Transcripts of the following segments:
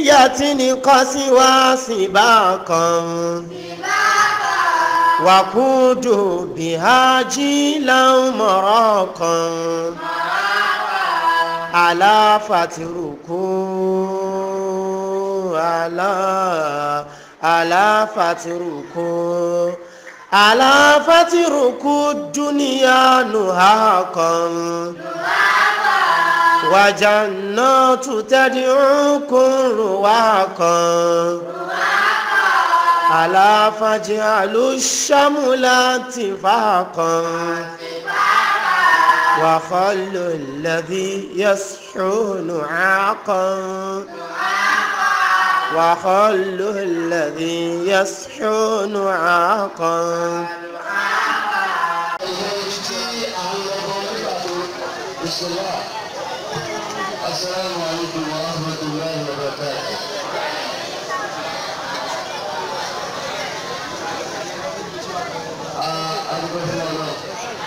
بنية قسوى سباقا وقود بها جيلا مراقا ألا فتركوا ألا ألا فتركوا ألا فتركوا الدنيا نهاقا وجنات تدعوكم رواقا ألا فاجعلوا الشملات فاقا وخلوا الذي يصحون عاقا وخلوا الذي يصحون عاقا السلام عليكم ورحمة الله وبركاته adúgbò fún ọ náà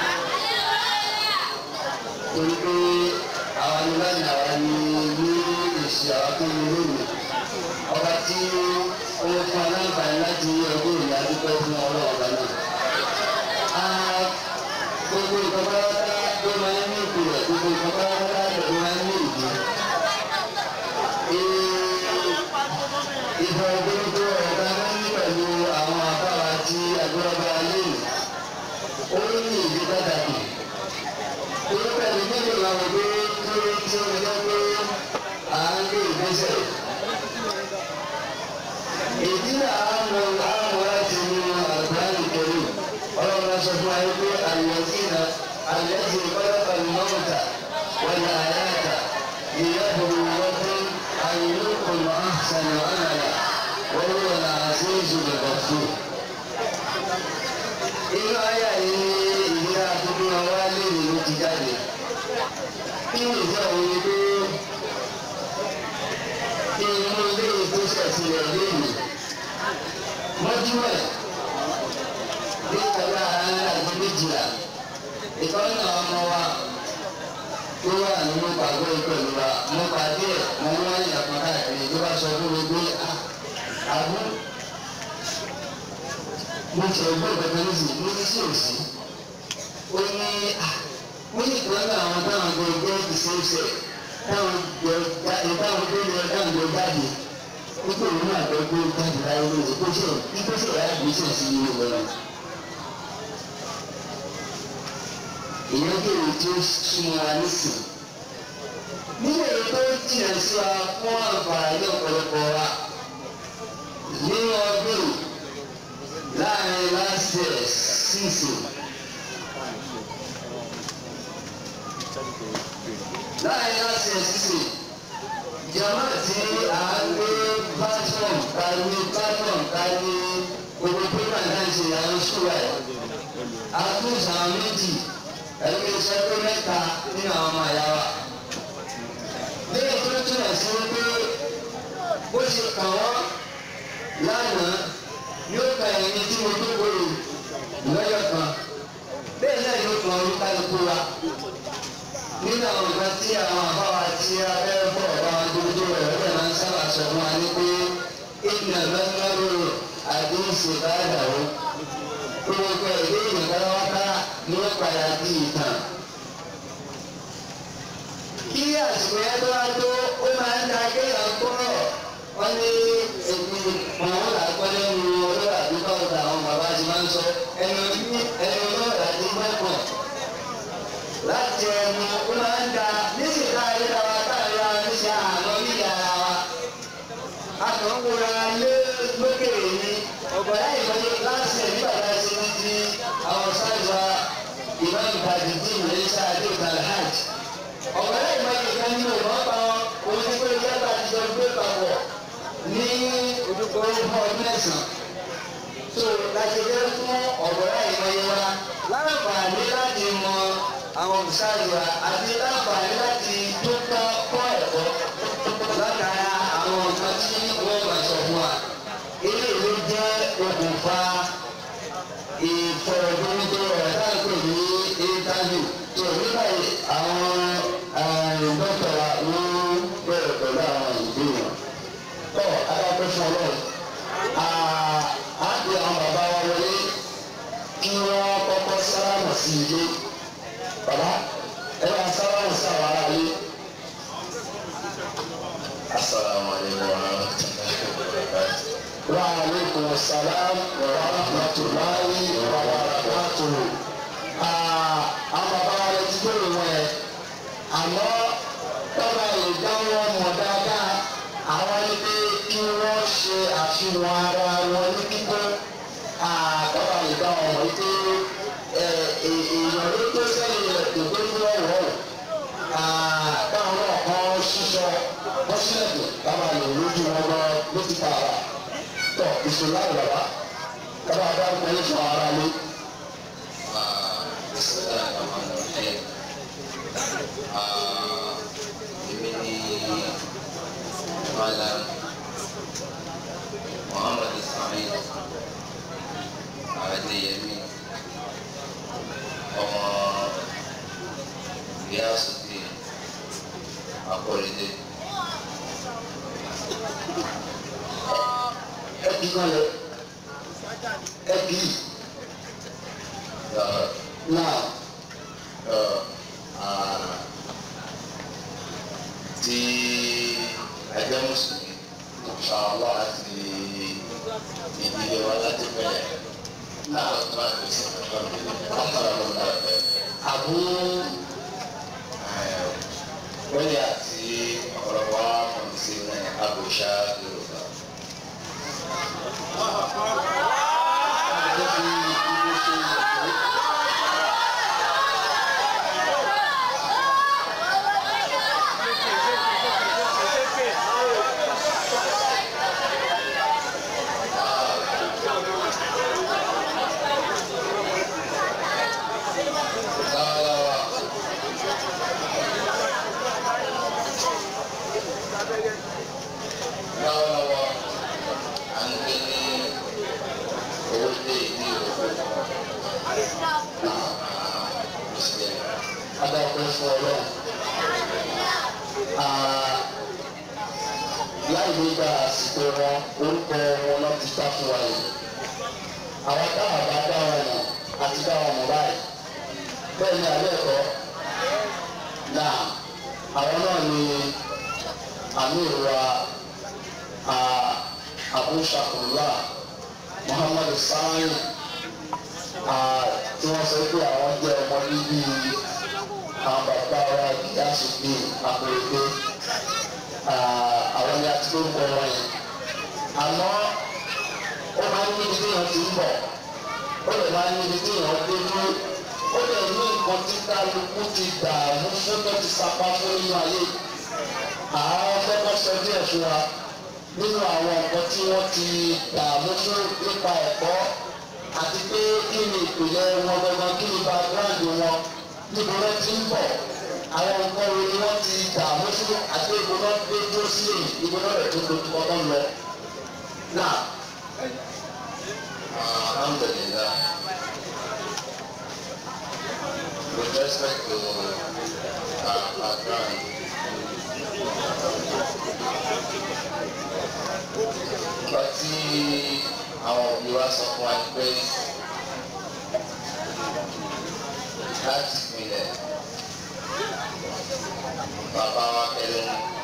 torí pé àwọn anílànà àwa ni ní èsì àwọn tó ń lónìí ọba tí ó fún aláǹfààní láti ọdún ìlú adúgbò fún ọlọ́run ọba náà. gbogbo ìjọba tó máa ń ní ìpìlẹ̀ gbogbo ìjọba tó máa ń ní ìdí. ìfọ̀rọ̀gbọ́dọ̀ ọ̀gá máa ń ní pẹ̀lú àwọn àbáwá tí agbára lónìí ó ní ìdí pàtàkì torí pẹ̀lú nílò làwọn pé kí ó tí ó lè jẹ́ pé à ń gbé ìgbésẹ̀. ìdí náà á mọ àwọn láti mú àgbáyé kẹrù ọlọ́run sọ fún wa pé àyẹ̀sí náà àyẹ̀sí kọ́lọ́kọ̀ lọ́wọ́ta wọ́n ní àyàtà ìyẹ́bùrú wọ́pẹ́ àyẹ̀lókùn àṣàyàn àmàlà wọ́n wọ́n là á sí ìṣòro ọ̀fun inú ayé yìí ní ìdílé àdúgbò wa léèrè ló ti jáde kí ni ìjọ òun ni pé kí inú ilé tó ṣẹ̀sílẹ̀ léèrè mọ́júmọ́ ní ìtàgbà àti méjìlá ìtọ́jú àwọn ọmọ wa tó wà nínú pàgọ́ ìpẹ̀lú wa mo pàdé ẹ̀ mo ń wáyé àpọ̀ káàkiri tó bá sọ fún mi pé àbú mo ti ẹgbẹ́ ìgbẹ́gbẹ́ ní sìn mo ní sí òsì ó ní ó ní ìpínlẹ̀ àwọn táwọn gbé gbé ìṣeéṣe táwọn gbé jáde táwọn gbé lọ táwọn gbé jáde nípa òun náà gbé gbé jáde láyé lóye kó ṣe kíkó ṣe ìyá ìgbésẹ̀ sí ilé wọn. ìyẹn kéwì tí ó súnmọ́ wa nísìn nínú èyí tó jìnnà sí wa fún àǹfààní ọ̀pọ̀lọpọ̀ wa nínú ọdún yìí láàrin last year sísè láàrin last year sísè jama tí a ń gbé platform kárí platform kárí gbogbo pépà náà ṣe àwọn ṣúra ẹ̀ àtúnṣe àwọn méjì ẹgbẹ́ iṣẹ́ pé mẹ́ta nínú àwọn ọmọ ìyá wa lẹ́yìn tó túnbọ̀ sí wípé bó ṣe kàn wọ́n lánàá yóò ka ẹni tí mo tó wọlé lọ́yọ̀ kan bẹ́ẹ̀ náà yóò kan olúkálukú wa nínú àwọn nǹkan tí àwọn àbáwá tí a fẹ́ bọ̀ bá wọn tó tó rẹ̀ lọ́dẹ̀ máa ń sábà sọ fún wa ní pé ìdìnnà mẹ́tọ́rọ̀ àdéhùn báyà o gbogbo ìdí ìgbàlọ́wọ́ká ní ó padà di ìtàn. kí àsìkò yẹn tó wá tó ó máa ń ta kéèyàn kúrò wọ́n ní èmi màá là gbọ́ lẹ́nu olórí àdúgbò ọ̀dà àwọn bàbá ti máa ń sọ ẹnu ẹnu olórí àdúgbò ẹ̀kọ́ láti ẹnu ó máa ń da níṣẹ́ ká ilé wa káàrí wa níṣẹ́ àná níyà ara wa. a kàn ń wura lé lókèrè ní ọ̀gbọ̀n láì lọ́jọ́ láti ẹ̀ nígbà tá a ṣe ní ti àwọn sáìsà ìmáà ìbàdí tí ìwé sáà dé ìtàlẹ̀ hajj. ọ̀gbọ̀n láì lọ́jọ́ ìkan nínú ìmọ̀ pa wọn òun ti pé ìjọba bá ti jọ gbé papọ̀ ní orúkọ ọdún mẹ́sàn-án. so láti jẹ́ fún ọ̀gbọ̀n láì lọ́jọ́ wa láǹfààní láti mọ àwọn olùsáàlùwà àti láǹfààní láti tó kọ́ kọ́ ẹ̀kọ́ látara àwọn nǹkan tí wọ́n máa sọ fún wa. ilé ìwé jẹ́ okùnfà ìfọ̀rọ̀dúnrún ọ̀rọ̀ táàkì ní íńtánì tó nígbà yìí àwọn dókítà wa wọ́n bẹ̀rẹ̀ pẹ̀lú àwọn ìbéèrè. ọlọ́run á di àwọn bàbá wa wọlé kí wọ́n kọ́kọ́ sálámù sí ilé bàbá ẹ bá sálámù sí àwọn ará ilé. asalaamualeykum wa rahmatulahi wa barakatuh. wa aleykum salaam wa rahmatulahi wa barakatuh. àwọn bàbá wa lè ti gbèrò wọn yẹn àmọ́ tọ́ba lè dá wọn mọ̀ dáadáa àwọn ní pé kí wọ́n ṣe àfihàn ara wọn ní kíkọ́ tọ́ba lè dá wọn mọ̀ pé èèyàn ló tó sẹ́yìn rẹ̀ tó tó fún ọ̀wọ́ káwọn náà kọ́ ṣíṣọ wọ́n sílẹ̀kùn káwọn lè lójú wọn lọ ló ti ta ara tọ́ ìṣòro àgbà wa káwọn adágún ní fún ara lé. bisimilahi rahman rahim èmi ni malam muhammad ismail adeyemi ọmọ gíásùdì akọrẹdẹ ẹbí kan lẹ ẹbí náà tí ẹgbẹ́ mùsùlùmí ṣàlọ́ àti ìdílé wa láti bẹ̀rẹ̀ náà tó máa fi sí ọ̀pọ̀lọpọ̀ ọ̀pọ̀lọpọ̀ àbú wẹ́lẹ̀ àti ọ̀pọ̀lọpọ̀ wa mọ̀ sí ní àbòṣá yorùbá. àbúrò fi ibi ṣe ìyàwó. lọ́wọ́lọ́wọ́ lọ́wọ́lọ́wọ́ à ń gbé ní owó dé ìdí òkú mùsùlùmí. adáwọ̀ fún ọlọ́run. láì ní gba àsìkò wọn orúkọ wọn náà ti dá fún wa yìí. àwọn táwọn bá dá wọn mọ̀ àti dá wọn mọ̀ báyìí. bẹ́ẹ̀ ni àlẹ́ ẹ̀kọ́ náà àwọn náà ni amir wa abu shakurula muhammadu sani tí wọ́n sọ pé àwọn jẹ́ ọmọ bíbí àwọn bàbá wa ìyáàsù bí àpèrèké àwọn ni a ti lórúkọ wọn yẹn àmọ́ ó máa ń níbi tí èèyàn ti ń bọ̀ ó lè máa ń níbi tí èèyàn dé dúró ó lè ní nǹkan tí kálukú ti dààmú fún tó ti sapá fún nínú ayé àwọn fẹ́kọ̀ sọ díẹ̀ fún wa nínú àwọn nǹkan tí wọ́n ti dààmú fún nípa ẹ̀kọ́ àti pé kí ni ìpìlẹ̀ wọn gangan kí ni background wọn níbo wọn ti ń bọ̀ àwọn nǹkan wo ni wọ́n ti dààmú fún àti ìbò náà gbé dúró sí èyí ìbò náà rẹ̀ tó dojú kọ́ náà lọ. náà Alhamdulillah. With respect to our background, nígbà tí àwọn òbí wa sọ fún wa ní pé láti ìpìlẹ̀ bàbá wa kẹlẹ́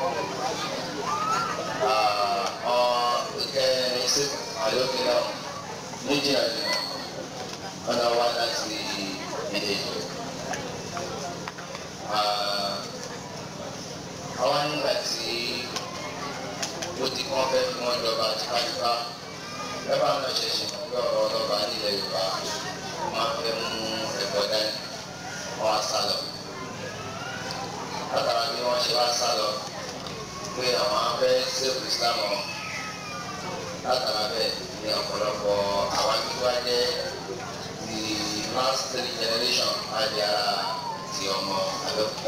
ọ̀ ìkẹrin sí àlókè náà méjì àjùmọ̀ ọ̀nà wa láti ilé ìjọ. àwọn nígbà tí ó ti kọ́ fẹ́ fún wọn jọba tipátipá lọ́ba náà ṣẹ̀ṣẹ̀ mọ̀ pé ọ̀rọ̀ ọlọ́ba nílẹ̀ Yorùbá máa fẹ́ mú ẹ̀kọ́ dání wọ́n á sá lọ. látara bí wọ́n ṣe wá sá lọ pé àwọn afẹ́ sèkù Islam ọ̀ látara bẹ́ẹ̀ ní ọ̀pọ̀lọpọ̀ àwọn tí wá jẹ́ the last three generation àti ara ti ọmọ Abẹ́òkúta.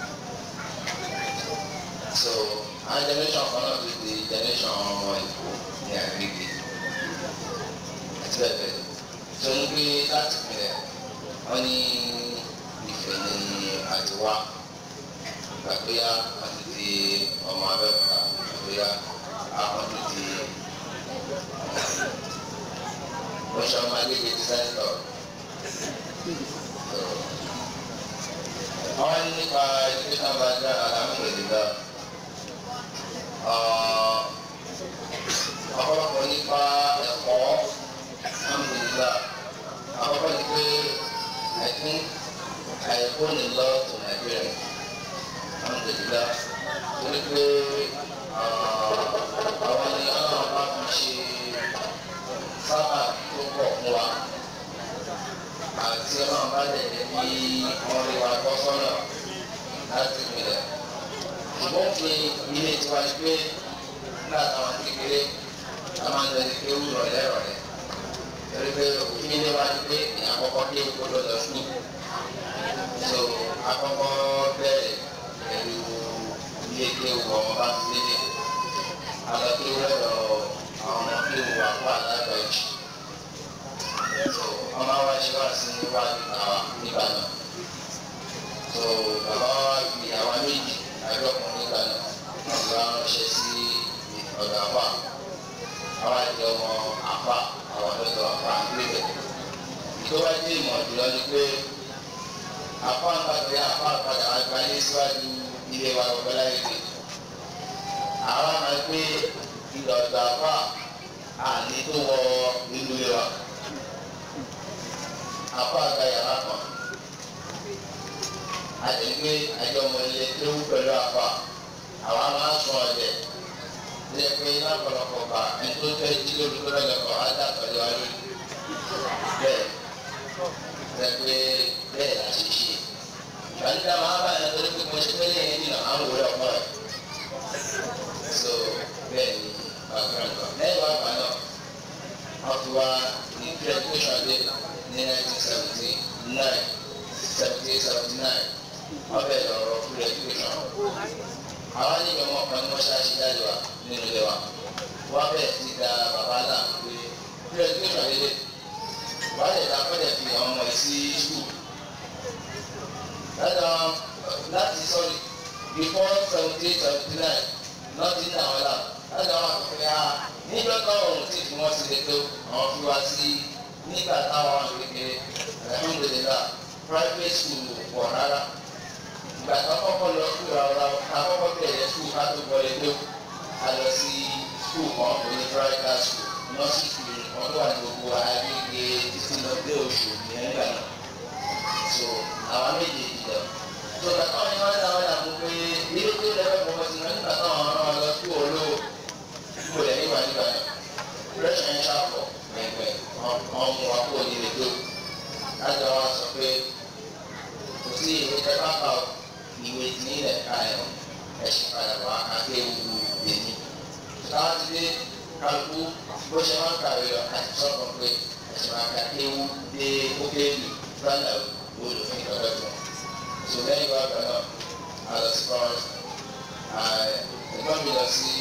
so àwọn generation kan náà ti di generation ọmọ Èkó ní àgbègbè àti bẹ́ẹ̀ bẹ́ẹ̀ tó ń gbé láti pinlẹ̀ wọ́n ní Ifẹ̀ ní àtiwá gbàgbéyà àti di ọmọ Abẹ́òkúta gbàgbéyà àwọn ti di mo ṣe ọmọ agbègbè ti sẹ́ńtọ̀. àwọn nípa education background alhamdulillah ọ̀pọ̀lọpọ̀ nípa ẹ̀kọ́ alhamdulillah àkọ́kọ́ ni pé I think I owe a lot to Nigeria alhamdulillah torí pé àwọn ni ọlọ́run bá fi ṣe sábà tó pọ̀ fún wa àti ọlọ́run bá lè jẹ́ kí wọ́n rí wa tọ́ sọ́nà láti ìpìlẹ̀. ṣùgbọ́n fi ilé tiwa ni pé nígbà táwọn kékeré a máa ń lọ sí pé wúrọ̀ lẹ́rọ̀lẹ́ torí pé òfin ilé wa ni pé àkọ́kọ́ dé kó lọ lọ sùn. so àkọ́kọ́ bẹ̀rẹ̀ pẹ̀lú ilé ké wọ ọmọ bá ti délé. alọ́ ké wọ́dọ̀ àwọn ọmọ ké wọ àpò àlágbà jù so ọmọ wa ṣe wá sí níwájú àwa nígbà náà so bàbá wa fi àwa méjì àjọkùn nígbà náà wọn wá ránṣẹ́ sí ọ̀dọ̀ àpá àwa jẹ ọmọ àpá àwọn ọ̀dọ̀ àpá níbẹ̀ ìjọba dé ìmọ̀ jùlọ ni pé àpá ń pàdé àpá padà àgbáyé síwájú ilé wa ọ̀gbẹ́ láyé dé àwa máa gbé ìlọ̀dọ̀ àpá àní tó wọ inú ilé wa apá àga yàrá kan àdégbé àjọmọ ilé tó wú pẹ̀lú apá àwa máa sùn ọ̀dẹ̀ lé pé lápọ̀lọpọ̀ bá ẹni tó fẹ́ jí lórí tó lọ́jọ́ kan á dà pẹ̀lú wa lórí bẹ́ẹ̀ lé pé bẹ́ẹ̀ la ṣe ṣe ìgbàlódé máa bá ẹni tó ní pé mo ṣe pé lẹ́yìn nínú àwọn òwúrọ̀ ọ̀pọ̀ rẹ̀ so bẹ́ẹ̀ ni background wa lẹ́yìn wá gbà náà wọ́n fi wá ní graduation day ní nineteen seventy nine seventy eight seventy nine wọ́n bẹ̀rẹ̀ lọ́rọ̀ full education. àwọn níbi ọmọ kan ní wọ́n ṣáàṣì jáde wa nínú ilé wa wọ́n bẹ̀rẹ̀ sí da bàbá náà pé full education lélẹ̀ wọ́n lè dá pẹ́lẹ̀ fi àwọn ọmọ yìí sí school. láti sọ́ọ̀rì before seventy eight seventy nine lọ́ọ̀tì ní àwọn ẹ̀la láti àwọn àkọ́kọ́ yà níjọ́ táwọn ohun tí fi wọ́n ti lè tó àwọn fi wá sí nígbà táwọn àwọn kékeré alhamdulilah private school pọ̀ rárá ìgbà tó kọ́kọ́ lọ school rárá àkọ́kọ́ bẹ̀rẹ̀ school ká tó wọlé tó a lọ sí school kan kò ní private school nursery school wọn tó wà ní gbogbo agbègbè títí lọ dé oṣù yẹn nígbà náà so àwọn méjèèjì lọ so bàtà wọn ni wọn dáwọn yà mú pé ilé tó lẹ́fẹ̀ẹ́ fọwọ́ sí wọn nígbà táwọn ọ̀rọ̀ wọn lọ school olówó school ẹ̀ nígbà nígbà náà fresh and sharp pẹ̀pẹ̀ ọmọ wa kó ní lè tó láti wá sọ pé kò sí ìwé tẹ́lá bá ìwé tí ní ilẹ̀ ká ẹ̀ ẹ̀sìn padà wá akéwu lèmi. Táwọn ti dé kálukú bó ṣe máa ń kàwé lọ àti sọ́kàn pé ẹ̀sìn máa ka kéwu dé ókèlú gbọ́dọ̀ olùfín ìtọ́jọ́ tó. Sọ lẹ́yìn wá gbà náà a lọ sí pọ́n ẹ̀gbọ́n mi lọ sí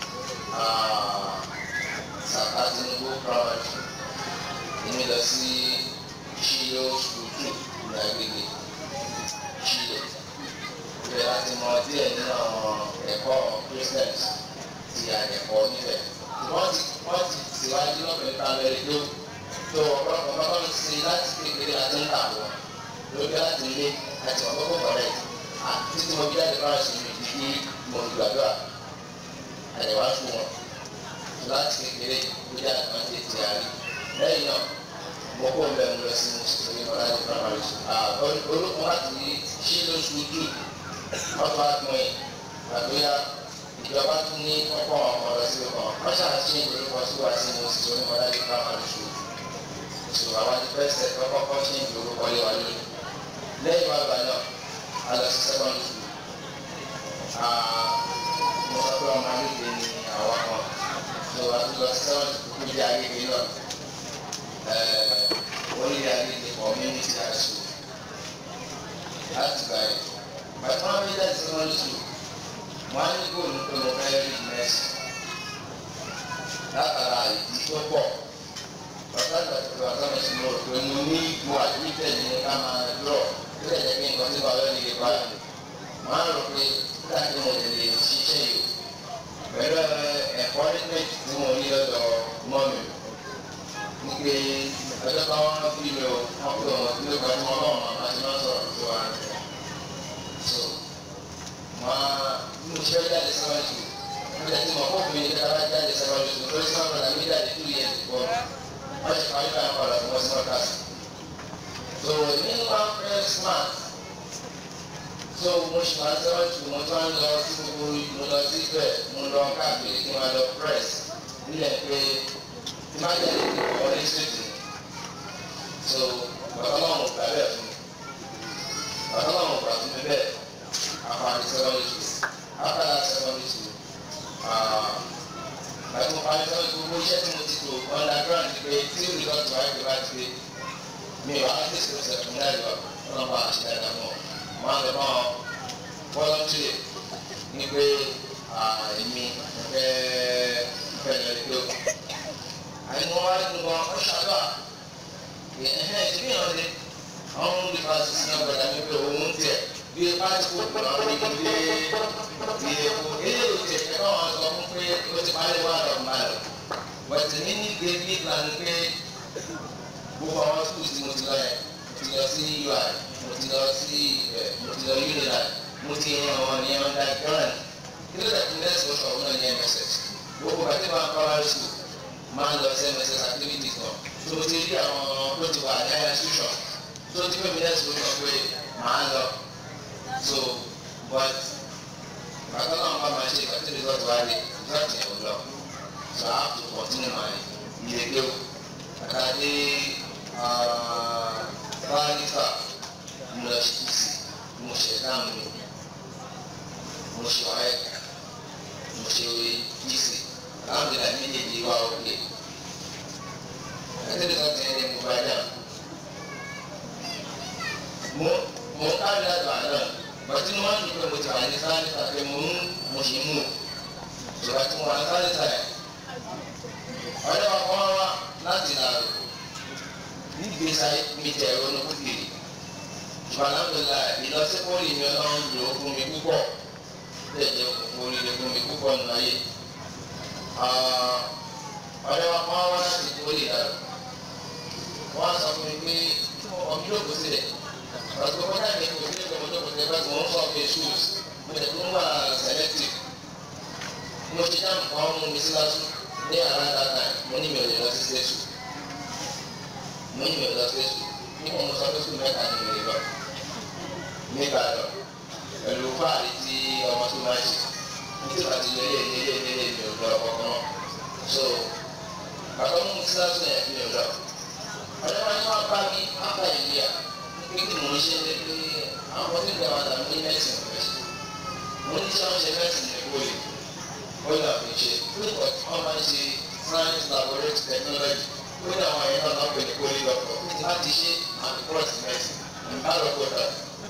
sàkà tinubu primary èmi lọ sí ṣíyó school two ní agbègbè ṣíyó ibẹ̀ láti mọ díẹ̀ nínú àwọn ẹ̀kọ́ christians ti àyẹ̀kọ́ níbẹ̀ wọ́n ti wọ́n ti tìwájú lọ́pẹ̀ primary tó tó ọ̀pọ̀lọpọ̀ bábá mi ti láti kékeré àti ńlá wọn lórí láti ilé àti ọ̀pọ̀lọpọ̀ kọ̀rẹ́ títí mo bí àdébá ṣe mi di bí mo gbàdúrà àyẹ̀wò àṣù wọn láti kékeré lórí àtúntò ti àrí lẹ́yìn náà mo kó bẹ́ẹ̀ mo lọ sí mùsùlùmí ọ̀làdì primary school olùkọ́ láti ṣí lóṣù jù ọ̀tún àtúnwé àgbéyà ìjọba tún ní ọkọ̀ ọmọ lọ sí ọkọ̀ wọ́n ṣàṣì ìdórúkọ sí wa sí mùsùlùmí ọ̀làdì primary school ìṣòro àwọn ti fẹ́ sẹ́ kọ́kọ́ ṣe ìdórúkọ lé wa lórí lẹ́yìn wàgbà náà a lọ sí secondary school mo sọ pé ọmọ alẹ́ ní àwọn kan tó a ti lọ sí secondary school níbi ayélujára náà orílẹ̀ ayé ní community high school láti gbà yìí bàtà wọn bí láti secondary school wọn á ní góòlù pé mo fẹ́ rí mẹ́sì látara ìdí tó pọ̀ bàtà ìgbà tó bàtà mi sì mọ̀ pé mo ní ipò àdúgbò ní ká máa lọ tó lè jẹ́ pé nǹkan tí bàbá mi lè bá wọn á rò pé láti mo lè ṣiṣẹ́ yìí pẹ̀lú ẹ̀kọ́ nígbà tí mo ní lọ́dọ̀ mọ́ mi ní pé pé ẹjọ́ táwọn bí mi ò wọ́n pè wọ́n ní ìgbà tí wọ́n lọ́wọ́ màmá ti máa ń sọ̀rọ̀ tó wà ní so máa bí mo ṣe jáde síwájú mo jẹ́ tí mo kó mi ní kára jáde síwájú tó lórí sáwọn ọ̀dà mi jáde two years ago wọ́n ṣe parí báyìí padà fún wọn sí mọ́tàsí so ní one first month so mo ṣe máa síwájú mo tún ń lọ sí gbogbo mo lọ sí ibẹ̀ mo lọ káàkiri kí n máa lọ press nílẹ̀ pé tí má jáde kí n wọlé ṣètò so bàbá náà mo gbà bẹ́ẹ̀ fún mi bàbá náà mo gbà fún mi bẹ́ẹ̀ àpàdé secondary school after that secondary school bàtí mo parí sọ́dọ̀ gbogbo iṣẹ́ tí mo ti tò underground pé tí o result wá ìgbé bá ti gbé mi ò wá ní ìṣòro ṣẹ̀kùn náà lọ ọlọ́pàá àti dáadáa mọ́ máa ń lọ náà volunteer ní pé èmi fẹ́ fẹ́ lọ sí pé àyè wọn wá nínú wọn ó ṣàdúrà ẹ̀hẹ́n ìdíbí yàn lé àwọn olùkọ́sí sí ọgbàdà mi pé òun tiẹ̀ bí pásítọ̀ náà ní ilé bí epo eléyìí tiẹ̀ kẹ́ bá wọn sọ fún pé ó ti parí wà lọ mbà lọ wẹ̀tì ní ní gbé bí ìlànà pé gbogbo àwọn skul tí mo ti lọ yẹn mo ti lọ sí ui mo ti lọ sí ẹ mo ti lọ unilag mo ti yan àwọn ní ọ̀dà grand kí ló dé kí lẹ́sìn oṣù ọ̀hún náà ní mss gbogbo bàtí máa ń kọ́ wá sùn máa ń lọ sí mss activities náà tó o ti rí àwọn tó ti wà ní higher institution tó o ti pè mí lẹ́sìn oṣù ọ̀hún pé máa ń lọ so but bàtà náà bá máa ṣe ìkàtí result wá rí result yẹn ò lọ so I have to continue my ilé gbé o àtàdé báyìíkà mo lọ sí kùsì mo ṣe dáhùn mi mo ṣe wáyé mo ṣe kùsì alhamdulilayi méjèèjì wá òkè àti result yẹn ni mo bá dà mo mo ń kárí láti àná bàtí mo máa ń dùn pé mo ti wà ní sáré tàbí mo ń mo ṣe mú ìgbà tí mo wà ní sáré tàbí ọ̀rẹ́ wa kọ́ wá láti nàró nígbèsà mi tẹ̀ ronú kúkìrì ṣùgbọ́n alhamdulillah ìlọsípòlì mi ọlọ́run lò ó fún mi púpọ̀ bẹ́ẹ̀ jẹ́ oríire fún mi púpọ̀ nínú ayé ọ̀rẹ́ wa kọ́ wá láti pòlì nàró wọ́n á sọ fún mi pé ọmọ mi ló kó sílẹ̀ ọ̀sùn kọ́kọ́ náà ní kò sí ẹgbẹ́ mọ́tò kò sí ẹgbẹ́ tí wọ́n ń sọ pé shoes mo tẹ̀ tó ń wà selective mo ṣe dáhùn fún ọmọ mi sí lásù ní around that time mo ní mi ò lè lọ sí state school mo ní mi ò lọ sí state school nípa mo sọ pé school mẹ́ta ni mo lè lọ nígbà lọ pẹ̀lú fáàrí tí ọmọ tó máa ṣe ní tí wàá ti lọ ilé ilé ilé ilé mi ò lọ ọkọ̀ náà so bàtà mo sí lásù yẹn mi ò lọ ọ̀rẹ́ wa ni wọ́n bá mi ápá ìlú yà pé kí mo ṣe lé pé àwọn tí ìgbà wà dà mí mẹ́sìn ọ̀fẹ́ ṣe mo ní tí wọ́n ṣe mẹ́sìn ní kóòlì kóòlì àfiṣe pípọ̀ tí wọ́n máa ń ṣe science laboratory technology kóòlì àwọn ẹ̀yìn náà lọ́pẹ̀ ní kóòlì lọ́pọ̀ láti ṣe àti cross mẹ́sìn nígbà lọ́pọ̀ dà.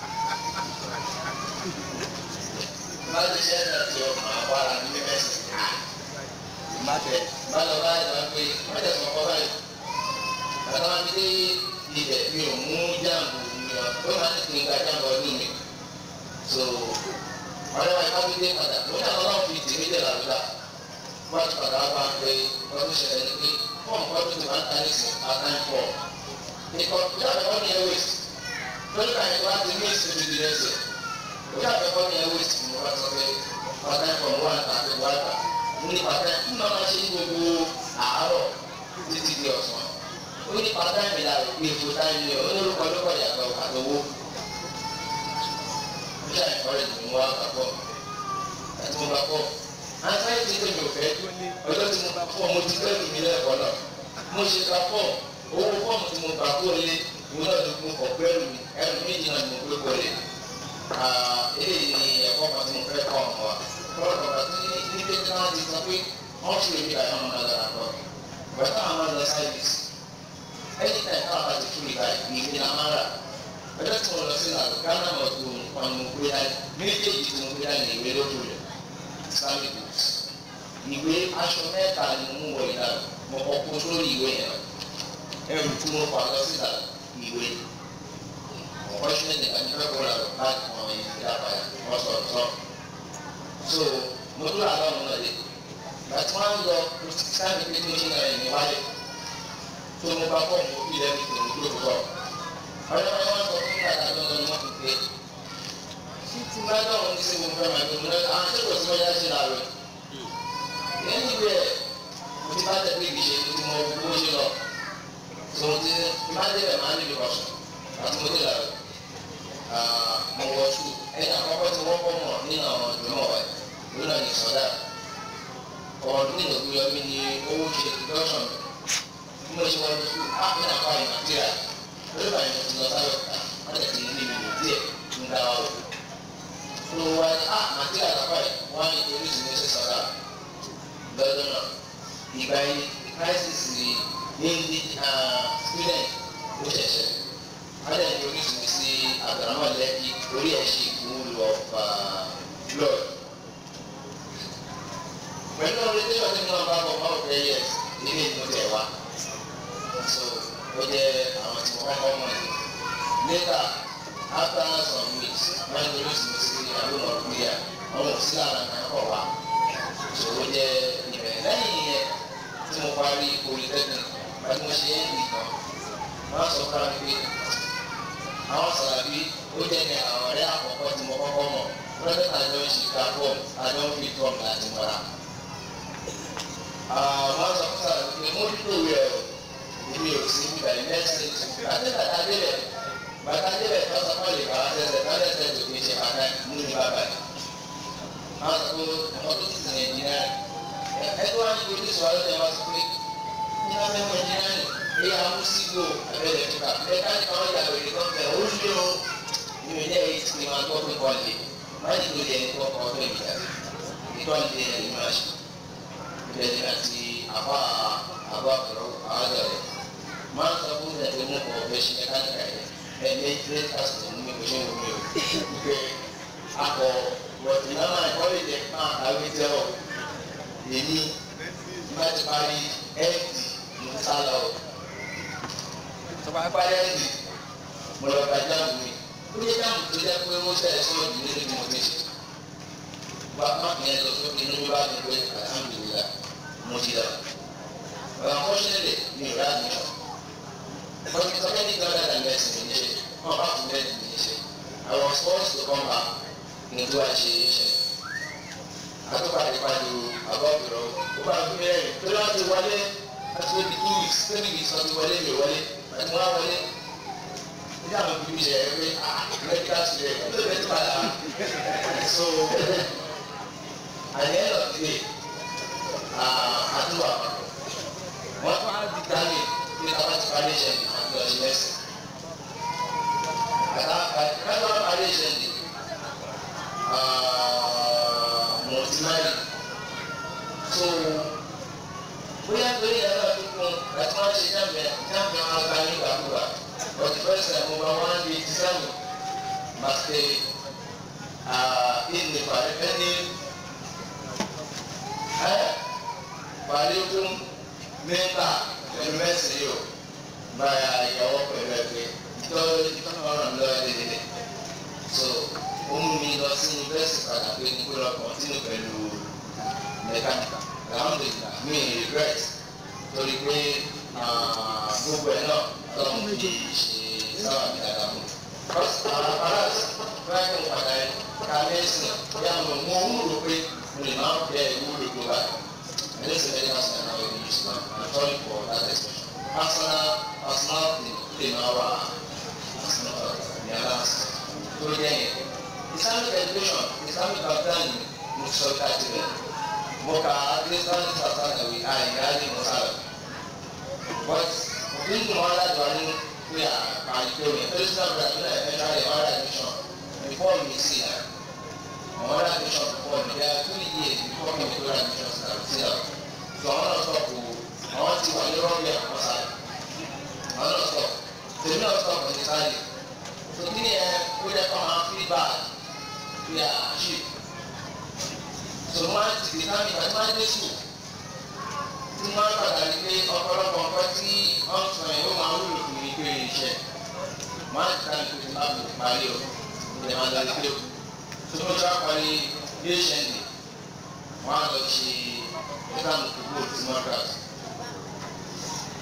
láti ṣe ẹ̀dá tí ọ máa wà á ní mẹ́sìn ìmáfẹ́ bá lọ bá ẹ̀dá pé wọ́n tẹ̀sán ọkọ báyìí bàtà wọn ti dé ibẹ̀ mi ò mú jáàmù mi ọ̀ ó máa ń tún gba jáàmù ọdún mi so ọ̀rẹ́ wa ìbá wípé padà mo ní àwọn náà fi tèmi dẹ̀ làlúdà wọ́n ti padà wá ń pé ọdún ṣẹlẹ̀ ní pé fọ́ọ̀mù ọdún ti máa ń ta nísìn àtàn pọ̀ ìkọ̀ jáde wọ́n ní ẹwẹ́s lórí ká yẹn wá ti ní ìsìn ti di ẹsẹ̀ òjá àbẹ̀ wọ́n ní ẹwẹ́s mo wá sọ pé àtàn pọ̀ mo wá ń ta àti wá ń ta mo ní pàtẹ́ ń máa ṣe ní gbogbo àárọ̀ títí di ọ̀sán ó ní pátá mi la rò pé ètò táyé ni ó ní orúkọ lókọ̀ yàtọ̀ àtọwó ó ṣe àìkọ́rẹ́ tó ń wá àpapọ̀ àti mo bá pọ̀ àtàyè tí tèmi ò fẹ́ ọjọ́ tí mo bá pọ̀ mo ti fẹ́ lù mí lẹ́ẹ̀kọ́ náà mo ṣe ká pọ̀ owó fọ́ọ̀mù tí mo bá kó lé ìwé náà ló mú kọ̀ pẹ́rù mi ẹrù méjì náà ni mo gbé kó lé eléyìí ni ẹ̀kọ́ kan tí mo fẹ́ kọ́ ọ̀nà wa lọ́rọ̀ bàbá tí ní pé tí wọ́n ti sọ pé wọ́n ṣe èmi àyàn ọmọ náà dára lọ bàtà àwọn lọ sáyẹ́dìsì ẹni tẹ̀ ká bá ti fúri báyìí ní ìwé náà máa rà ọjọ́ tí mo lọ sí ìlànà ghana mọ̀ tó wọn mo gbé dání méjèèjì tí mo gbé dání ìwé lójú rẹ̀ islamic books ìwé aṣọ mẹ́ta ni mo mú wọ ìlànà mo kọ́ kó sórí ìwé yẹn ẹrù tí mo fà lọ sí ìlànà ìwé unfortunately nìkan ní fẹ́ kó ra lọ láti mọ ìdílé àbáyé wọ́n sọ ọ̀tọ̀ so mo dúró àlọ́ ọ̀nà lè gbàtí wọ́n á lọ sáà ní pé kí n ṣe náà ẹ̀mí wálé tó mo bá fọ́ọ̀mù ó bí lẹ́nu tó ń gbé pọ̀ ọ̀rẹ́ wọn wọ́n sọ fún mi àti àjọ lọ́nà wọn kò pé tí tí bá dáhùn ní sẹ́wọ̀n fẹ́ máa gbé mo lọ́dọ̀ àwọn ṣé kò sí wọ́n yá ṣe làárọ̀ lẹ́yìn ìwé ẹ̀ mo ti bá tẹ̀lé ìgbésẹ̀ tí mo bó ṣe lọ tó ti má débẹ̀ máa níbi kọ̀ọ̀sùn àti mo dé làárọ̀ mo wọ ṣù ẹni àkọ́kọ́ tí wọ́n kọ́ mọ̀ nínú àwọn ìgbìmọ̀ wa lónà ní sọ́dà ọdún ìlòkù yọmí ni owó ṣe production bí mo ṣe wọ́n ṣù ápẹ́ náà kọ́ àyè nàìjíríà lórí bàyìí mo ti lọ sáyọ̀ wọ́n tẹ̀ ti ní ìlú díẹ̀ ń dá wa wò tó wá ní á nàìjíríà lápá yìí wọ́n á ní torí ìsinmi ṣe sọ́dà lọ́dún náà ìgbà yìí crisis ní ní student ó ṣẹ̀ṣẹ̀ wọ́n dẹ̀ ní torí ìsinmi sí àgbàràmọ́ lẹ́kì orí ẹ̀ ṣe ìwúlò ọ̀fà blood pẹ̀lú orientation tí wọ́n bá bọ̀ máa ń fẹ́ yẹ ilé ìlú tẹ̀ wá so ó jẹ́ àwọn tí wọ́n kọ́ mọ̀ ní. later after some weeks wọ́n ní olóṣù sí àlùmọ̀ kúrìà wọ́n mọ̀ sí lára náà kọ̀ wá so ó jẹ́ ìbẹ̀rẹ̀ lẹ́yìn yẹn tí mo parí polytechnic wọ́n mo ṣe é nìkan wọ́n sọ fún mi pé àwọn sàlàbí ó jẹ́ ní àwọn ọ̀rẹ́ àkọ́kọ́ tí mo kọ́kọ́ mọ̀ lọ́dún àjọ ìṣìkà fọ́ọ̀mù àjọ ń fi tọ́ọ̀mù láti mọ́ra àwọn sọ fún sàlẹ̀ pé mo dúró rẹ̀ o èmi ò sí nígbà yìí mẹ́sìn àti bàtà débẹ̀ bàtà débẹ̀ tó sọ fún ìgbà wọn tẹsẹ̀ tó tẹsẹ̀ tó fi ṣe bàtà mú ní bàbá yìí. àwọn sọ pé ọmọ tó ti sìn ẹ̀jìnà rẹ̀ ẹgbẹ́ wa ní ojú sọ ọ́ lọ́dẹ̀ wá sọ pé ní wọ́n fẹ́ mọ ẹ̀jìnà rẹ̀ èyí àwọn sígbó abẹ́rẹ́ fúkà mẹ́ta ní káwọn yà lórí tó fẹ́ ó lé o ní o ní ẹ̀yìn tí wọ́n gbọ́ pé kọ́ lé má ní lórí ẹni tó kọ́ fẹ́ ìjà ìtọ́ lé ẹni máa ṣe bẹ́ẹ̀ni àti àbá àbá ọ̀rọ̀ àádọ́ rẹ̀ máa ń sọ fún mi ẹ̀dẹ́ mú kọ́ ọ̀fẹ́ ṣe mẹkáníkà yẹn ẹ̀mí three thousand ní mi kò ṣe wọ́n mi o wípé akọ wọ̀tí náà máa kọ́ lè jẹ́ máa kàwé tẹ́ ọ̀ èmi bá ti parí ẹ́ẹ̀dì mo sá lọ tó bá parí ẹ́ẹ̀dì mo lọ gba jáàmù mi ó yẹ jáàmù tó jẹ́ pé wọ́n ṣẹ̀ sọ́ọ̀dù nínú bí mo ti ṣe wá má fi yẹn lọ sókè inú mi bá mi pé alhamdulilah mo ti lọ. But unfortunately, mi ò rà mí lọ. But it's already done that investment ní ṣe. Wọ́n bá fún bẹ́ẹ̀ ní ṣe. I was forced to come back into àṣe ṣe. Àtúpàdé pàdé àbọ̀ ìrọ̀ ó bá fi mẹ́rin tó lọ́wọ́ ti wọlé láti wọ́n di two weeks three weeks wọ́n ti wọlé mi ò wọlé àti wọ́n á wọlé. Ní àwọn òbí mi ṣe ẹ̀ pé ah medical student ẹ̀ ló bẹ̀ tó padà. So at the end of the day àdúrà wọn tún á di dání pé ká bá ti parí iṣẹ́ ní àti ọ̀sẹ̀ lẹ́sìn kàtà kàtà parí iṣẹ́ ní mọ̀tìmáyì so bóyá torí ẹ̀rọ àfikún láti wọ́n ṣe jáde jáde wọn gba ní ìgbàkúgbà but the first time mo bá wọn di sísámù màtẹ ìnìfà ẹni wàlékún mẹ́ta pẹ̀lú mẹ́sìn yìí o báyà ìyàwó pẹ̀lú ẹgbẹ́ tó ọ̀ràn lọ́wọ́ dédé so ó mú mi lọ sí yunifásitì padà pé kí n lọ kọ́ntínú pẹ̀lú mẹkáníkà alhamdulilah mi regret torí pé gbogbo ẹ̀ náà ọlọ́run fi ṣe sábà mi dáadáa mú because àwọn paras fúláìkì padà ká mẹ́sìn yà mọ̀ mọ́ ń rò pé mo lè máa bẹ̀ ìwúlò tó báyìí. And this is very much an hour in Islam. I'm sorry for that expression. Personal, personal thing, in our personal, the balance. So again, Islamic education, Islamic background, Musa Katibe. Moka, Islamic background, we are in Gali Musala. But, we do all that one, we are by doing. First of all, we are entering all admission before we see that. All admission before, there are two years before we do admission start. See that? So àwọn náà sọ kò àwọn ti wà ní rọ́bì àwọn sáré àwọn náà sọ tèmi náà sọ kò ní sáré so kí ni ẹ kó jẹ kó máa fi bá fi àṣì so máa ti di sáà nípa tí máa dé sùn tí máa padà rí pé ọ̀pọ̀lọpọ̀ nǹkan tí wọ́n sọ yẹn ó máa wúlò fún mi pé iṣẹ́ máa ti ká nípa tí máa fi parí o ìdè máa lọ sí o tó mo ti wá parí bí ó ṣe ń dè wọ́n á lọ ṣe exam kúkú tí wọ́n kà sí.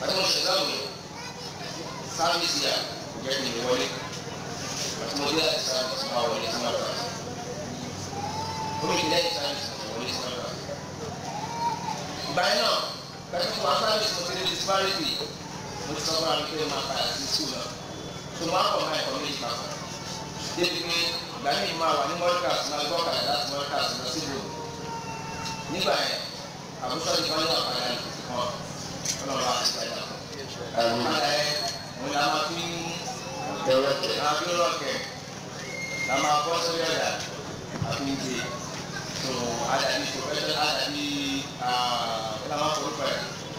àti mo ṣe exam yìí sáfíìsì yà kò jẹ́ kí n wọlé àti mo dé láti sáfíìsì máa wọlé sí máa kàṣí ó mi kì í lẹ́yìn sáfíìsì mo wọlé sí máa kàṣí. ìgbà yẹn náà pẹ̀lú fún wa sáfíìsì mo ti rí disparity mo ti sọ fún wa pé máa padà sí sùn náà tó máa kọ̀ máa ẹ̀kọ́ méjì papọ̀ débi pé ìgbà míì máa wà ní mọ́ríkàs máa gbọ́ kàdé láti mọ́ríkàs lọ sí ìlú nígbà yẹn àbúṣọ ti bá ní àpàdé kan ọlọ́run àti ìgbàdà àpàdé yẹn òun la máa fi Tẹ̀wọ́tẹ̀. la fi rọ̀kẹ̀ la máa bọ́ sórí ẹ̀dá àfi ń gbé tó àdàbí professional àdàbí kí la máa forúkọ ẹ̀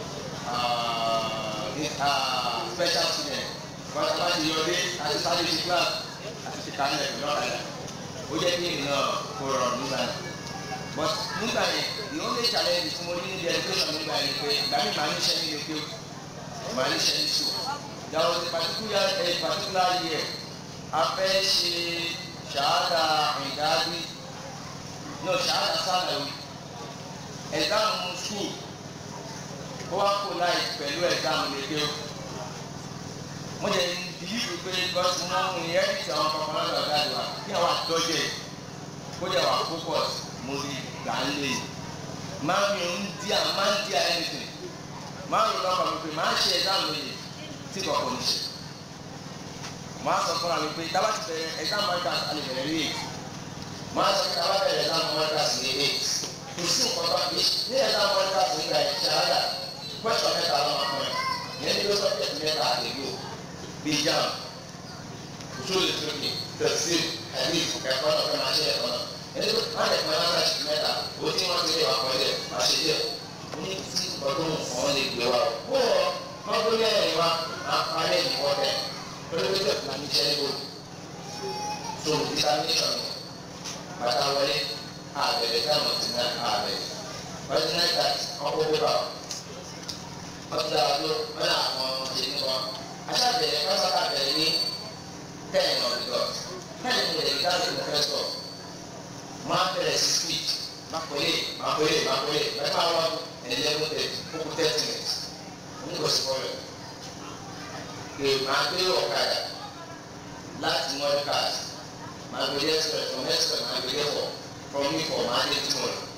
special student wọ́n ti bá ti yọ dé àti sáré ti class àti ti kálẹ̀ pẹ̀lú ọ̀kadà ó jẹ́ kí ènìyàn kó rọrùn nígbà yẹn but nígbà yẹn the only challenge tí mo ní níbi education nígbà yẹn pé ìgbà mi máa ń ṣe ní ilé máa ń ṣe ní sùn there was a particular a particular year a fẹ́ ṣe ṣahada ìdádi no ṣahada sálàwí exam school ó wá kó láì pẹ̀lú exam lédè o mo jẹ bìlíìfù pé gọ́sì mọ́ ohun ìyẹn ti àwọn kankan lọ́dọ̀ ọ̀gá àdúrà kí àwọn àtọ́jẹ́ kó jẹ́ wà focus mo rí gbà ń lè máa mi ń di à máa ń di à anything máa ń lọ kọ̀ mi pé máa ń ṣe exam lóye tí kọ̀ọ̀kan ní ṣe máa sọ fúnra mi pé tábà ti bẹ̀rẹ̀ exam markers a lè bẹ̀rẹ̀ ní eight máa sọ pé tábà bẹ̀rẹ̀ exam markers ní eight kò sí nǹkan bá fi ní exam markers nígbà yẹn ṣáádà question mẹ́ta ló máa fún ẹ yẹn ní ló sọ pé mẹ́ta àdéhùn bí jam òṣèlú ìtòkè tẹ̀sí ẹ̀mí ẹ̀kọ́ náà fẹ́ máa ṣe ẹ̀kọ́ náà ẹni tó má lè pọn lára ṣì mẹ́ta ó tí wọ́n ti lè wà pọ̀ ẹ̀ má ṣe díẹ̀ ní tí ọdún ọ̀hún lè gbé wa ó wọ̀ wọ́n gbé lẹ́yìn wa máa parí ìkọ́ tẹ̀ pẹ̀lú pé tẹ̀sí láti ṣẹ́ níbo so determination ni bàtà wọlé àbẹ̀rẹ̀ táwọn ti ná àbẹ̀rẹ̀ wọ́n ti náà ta ọkọ̀ pépà wọ́n ti dára tó wọ́n náà àwọn ṣe ní wọn aṣáàbẹ̀rẹ̀ kásáká bẹ̀rẹ̀ ní ten of the dot ten ní ẹ̀rí káàdì professor máa bẹ̀rẹ̀ sí speech máa pèlè máa pèlè máa pèlè mẹ́fà wọn eleven thirty kókó thirty minutes nígbà sí fọlọ pé máa gbé ọ̀kadà láti mọ́ríkàs máa gbé express from express máa gbé for from me for máa dé túmọ̀ rẹ̀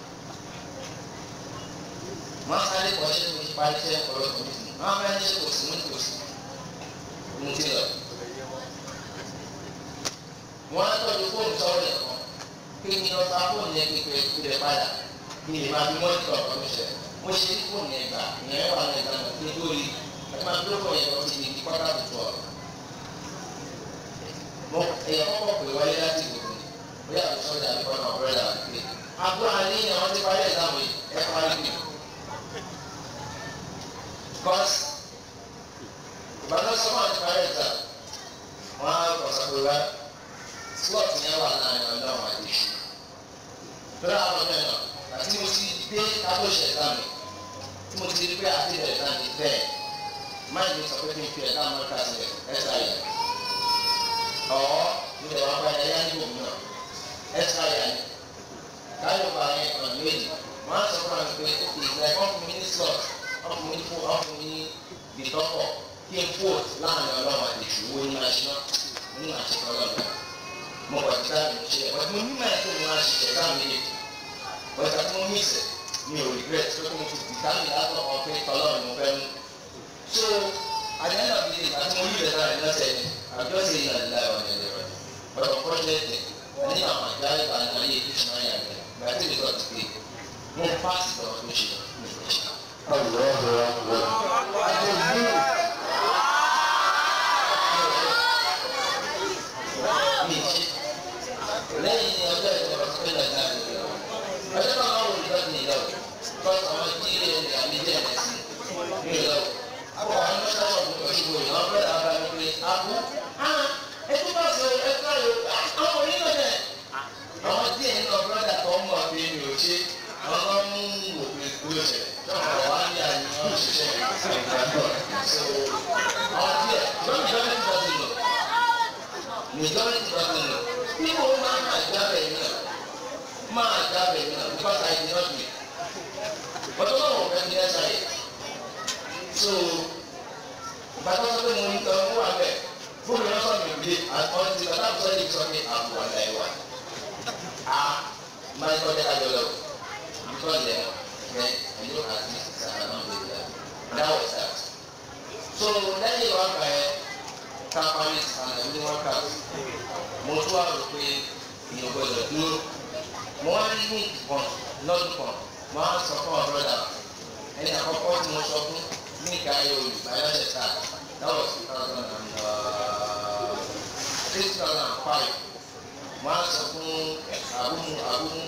máa sáré kọ́ ṣé mo ti parí iṣẹ́ ọ̀pọ̀lọpọ̀ mi tì máa bá ní ṣe kò sí mú kò sí mo ti lọ. wọ́n á tọ́jú fóònù sọ́wọ́ rẹ̀ kan kí ni ọ̀sán fóònù yẹn kékeré kú rẹ̀ padà kí ni màá fi mọ́tò ọ̀pọ̀ mi ṣẹ̀ mo ṣe ní fóònù yẹn gbà ìyẹn wà ní ìgbà náà nítorí ẹ máa dúró fún yẹn lọ sí ibi kọ́tà tó tọ̀ mo èèyàn kọ́kọ́ pè wáyé láti ìgbòho bóyá àbúṣọ́ ìdá mi kọ́nà ọ̀rẹ́ dà wípé àbúrò àníyàn wọn ti parí ẹ̀dáwọ̀ yìí ẹ̀ parí mi. because ìbáná sọ́mọ́ àti parí ẹ̀dá wọn á kọ̀ sọ́kùnrin wá slot yẹn wà láàrin ọ̀dọ́ àwọn àti ìṣú. lórí àwọn ọ̀dọ́ náà àti mo ti dé kábòṣe ẹ̀dá mi tí mo ti rí pé àti ẹ̀dá mi bẹ́ẹ̀ máa ń sọ pé kí n fi ẹ̀dá mọ́ta sílẹ̀ ẹ̀dá yẹn ọ̀ nílẹ̀ wọn bá yẹn ní òun náà ẹ̀ka yà ni káyọ̀ bá yẹn ọ̀nà méjì wọ́n á sọ fún mi pé ó fi ìgbà ẹ̀kọ́ fún mi ní slot wọ́n fún mi ní fún wọ́n fún mi ní ìtọ́kọ̀ kí n port láàrin ọlọ́run àti ìṣòwò ní aṣọ ní àṣekọ ọlọ́run mo wà tí táàbì ṣe ẹ̀ wọ́n mú mẹ́rin tó ní wọ́n á ṣiṣẹ́ táàbì yìí wọ́n ti mú mí ìsẹ̀ mi ò regret pé mo ti dìtáàbì látọ̀ ọ̀ pé tọ́lọ́run mo fẹ́ mú so at the end of the day àti mo yí ìrẹ̀lẹ̀ rẹ̀ lọ́sẹ̀ ni àjọ ṣe ìlànà ìlànà ọ̀nà ìlera but unfortunately ní àwọn àjá ìgbà náà yé kí ṣùgbọ́n yà rẹ̀ gbà tí ìrẹ̀lẹ̀ ti pé mo pass ìtọ́ tó ṣe ní ìfẹ̀ṣẹ̀. mi ṣe lẹ́yìn ọjọ́ ìjọba tó pé lọ́jà rẹ̀ ọjọ́ náà wọ́n wò ní lọ́dún ìlọ kọ́ àwọn tí ilé rẹ̀ àmì díẹ̀ rẹ̀ sí ní ìlọ. Àpò àwọn ọmọ sábà wò ó ṣùgbọ́n ìwọ̀n bẹ́ẹ̀ náà bá mi pé àpò ẹtú bá ṣe ẹtú ayò àwọn onílò dẹ̀. Àwọn díẹ̀ nínú ọ̀bùrọ̀dà tó ń bọ̀ pé mi ò ṣe àwọn kan mú òpin ìgbó ṣẹ̀ lọ́wọ́ wá ní àyàn òṣìṣẹ́ ìgbàgbọ́. Àwọn díẹ̀ lọ́nà ìjọba ti bọ̀ sí lọ majority doesn't know people máa ma jábẹ̀ yìí náà máa jábẹ̀ yìí náà because I did not win but ọlọ́run ọ̀fẹ́ ní ẹ̀sà yìí so ti sọ pé àbò àgbà ìwà a máa ń tọ́jú àjọ lọ because ẹ̀ ẹ̀ ẹ̀ ló àti sàkà náà lè dà that was that so lẹ́yìn wọn kà ẹ́ ká parí sàkà ní wọn kà mo tún wà rò pé èèyàn gbọdọ̀ dúró mo wá ní ní ìkan lọ́dún kan mo á sọ fún ọ̀rọ̀ dà ẹni àkọ́kọ́ tí mo sọ fún ní ìka ayé olùbáyọ̀dẹ̀ sáà that was two thousand and three thousand and five mo á sọ fún àbúmu àbúmu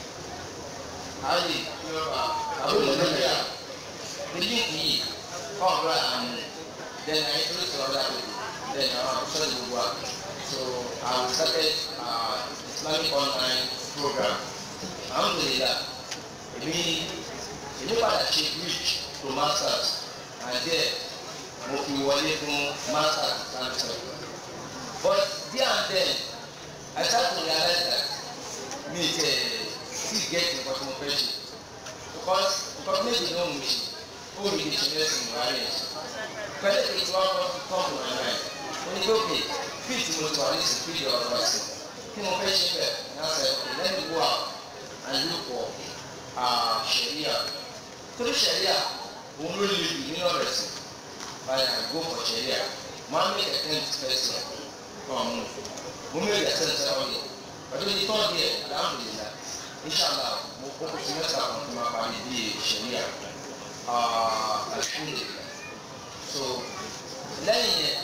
ayé àbúmu nàìjíríà níbi yìí ọ̀rọ̀ àmì then I introduce to other people then àwọn àkọsọ gbogbo wa so I started uh, Islamic online program alhamdulilah èmi èmi padà ṣe reach to masters and there mo fi wọlé fún masters cancer but there and then I start to realize that mi tẹ still get nǹkan tí mo fẹ́ ṣe because nǹkan méjì ló ń mi ṣe ó mi lè ṣe lẹ́sìn ìwárí ẹ̀ pẹ̀lú èyí tí wọ́n kọ́ come to my mind ó ní lókè fíìtì mo ti wà ní ìsìn fíìdì ọ̀rọ̀ ẹ̀sìn kí mo fẹ́ ṣe bẹ̀ ní àṣẹ okay let me go out and look for uh, sharia torí sharia òun ló lè lù nínú ọ̀rọ̀ ẹ̀sìn but I go for sharia mo á make a ten person come move mo make a ten seven day pẹ̀lú ní tọ́ díẹ̀ alhamdulilah inshallah mo kó kó sí mẹ́ta kan tó máa parí bí sharia alhamdulilah so lẹ́yìn yẹn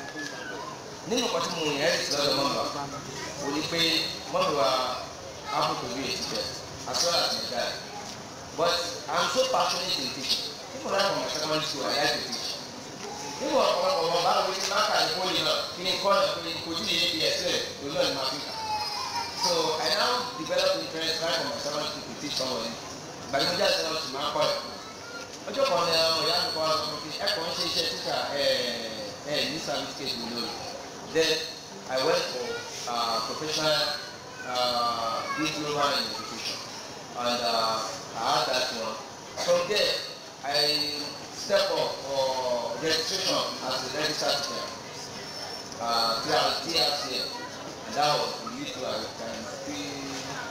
nínú kan tí mo yẹn ẹ̀rí sí lọ́dọ̀ mọ́mọ́ o ní pé mọ́mọ́ wa apple to be a teacher as well as my dad but i'm so passionate in teaching people like from my secondary school i like to teach nígbà ọ̀pọ̀lọpọ̀ wọn bá wọlé máa kà ní poli náà kí ni kọ́ ẹ̀ pé kò tí ì yé bí ẹsẹ̀ lónìí náà ní máa fi kà so i now develop interest right from my secondary school to teach somebody gbàgbọ́jà sẹ́wọ̀n sì máa kọ́ ẹ̀ ọjọ́ kan ní ọmọ ìyá mi kọ́ ọ́ sọ fún mi ẹ̀kọ́ ń ṣe iṣẹ́ títà ẹ̀ ẹ̀ ní certificate mi lórí then I went for uh, professional uh, diploma in education and uh, I had that one from there I step up for registration as a registered teacher uh, throughout TRC and that was the lead to I can see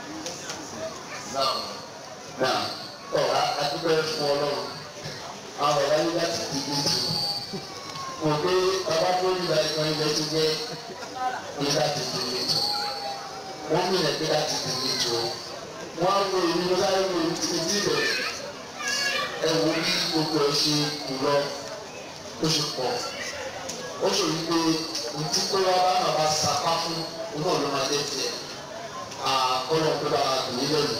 that one. náà ọ̀rọ̀ adúgbò fún ọlọ́run àwọn ọ̀rọ̀ ayé láti dìbò jù mo gbé bàbá tó ń gba ìkan ilẹ̀ tó jẹ́ ní láti dìbò jù wọ́n mú ilẹ̀ pé láti dìbò jù wọ́n á wo èyí mo sáré wo èyí tí mo ti bẹ̀ ẹ wo bí gbogbo ẹ ṣe kù lọ ó ṣe pọ̀ ó ṣe wí pé ntí kó wá bá bàbá sapá fún òun náà ló máa dé tiẹ̀ àkọlọ̀ pé bàbá kò ní lẹ́nu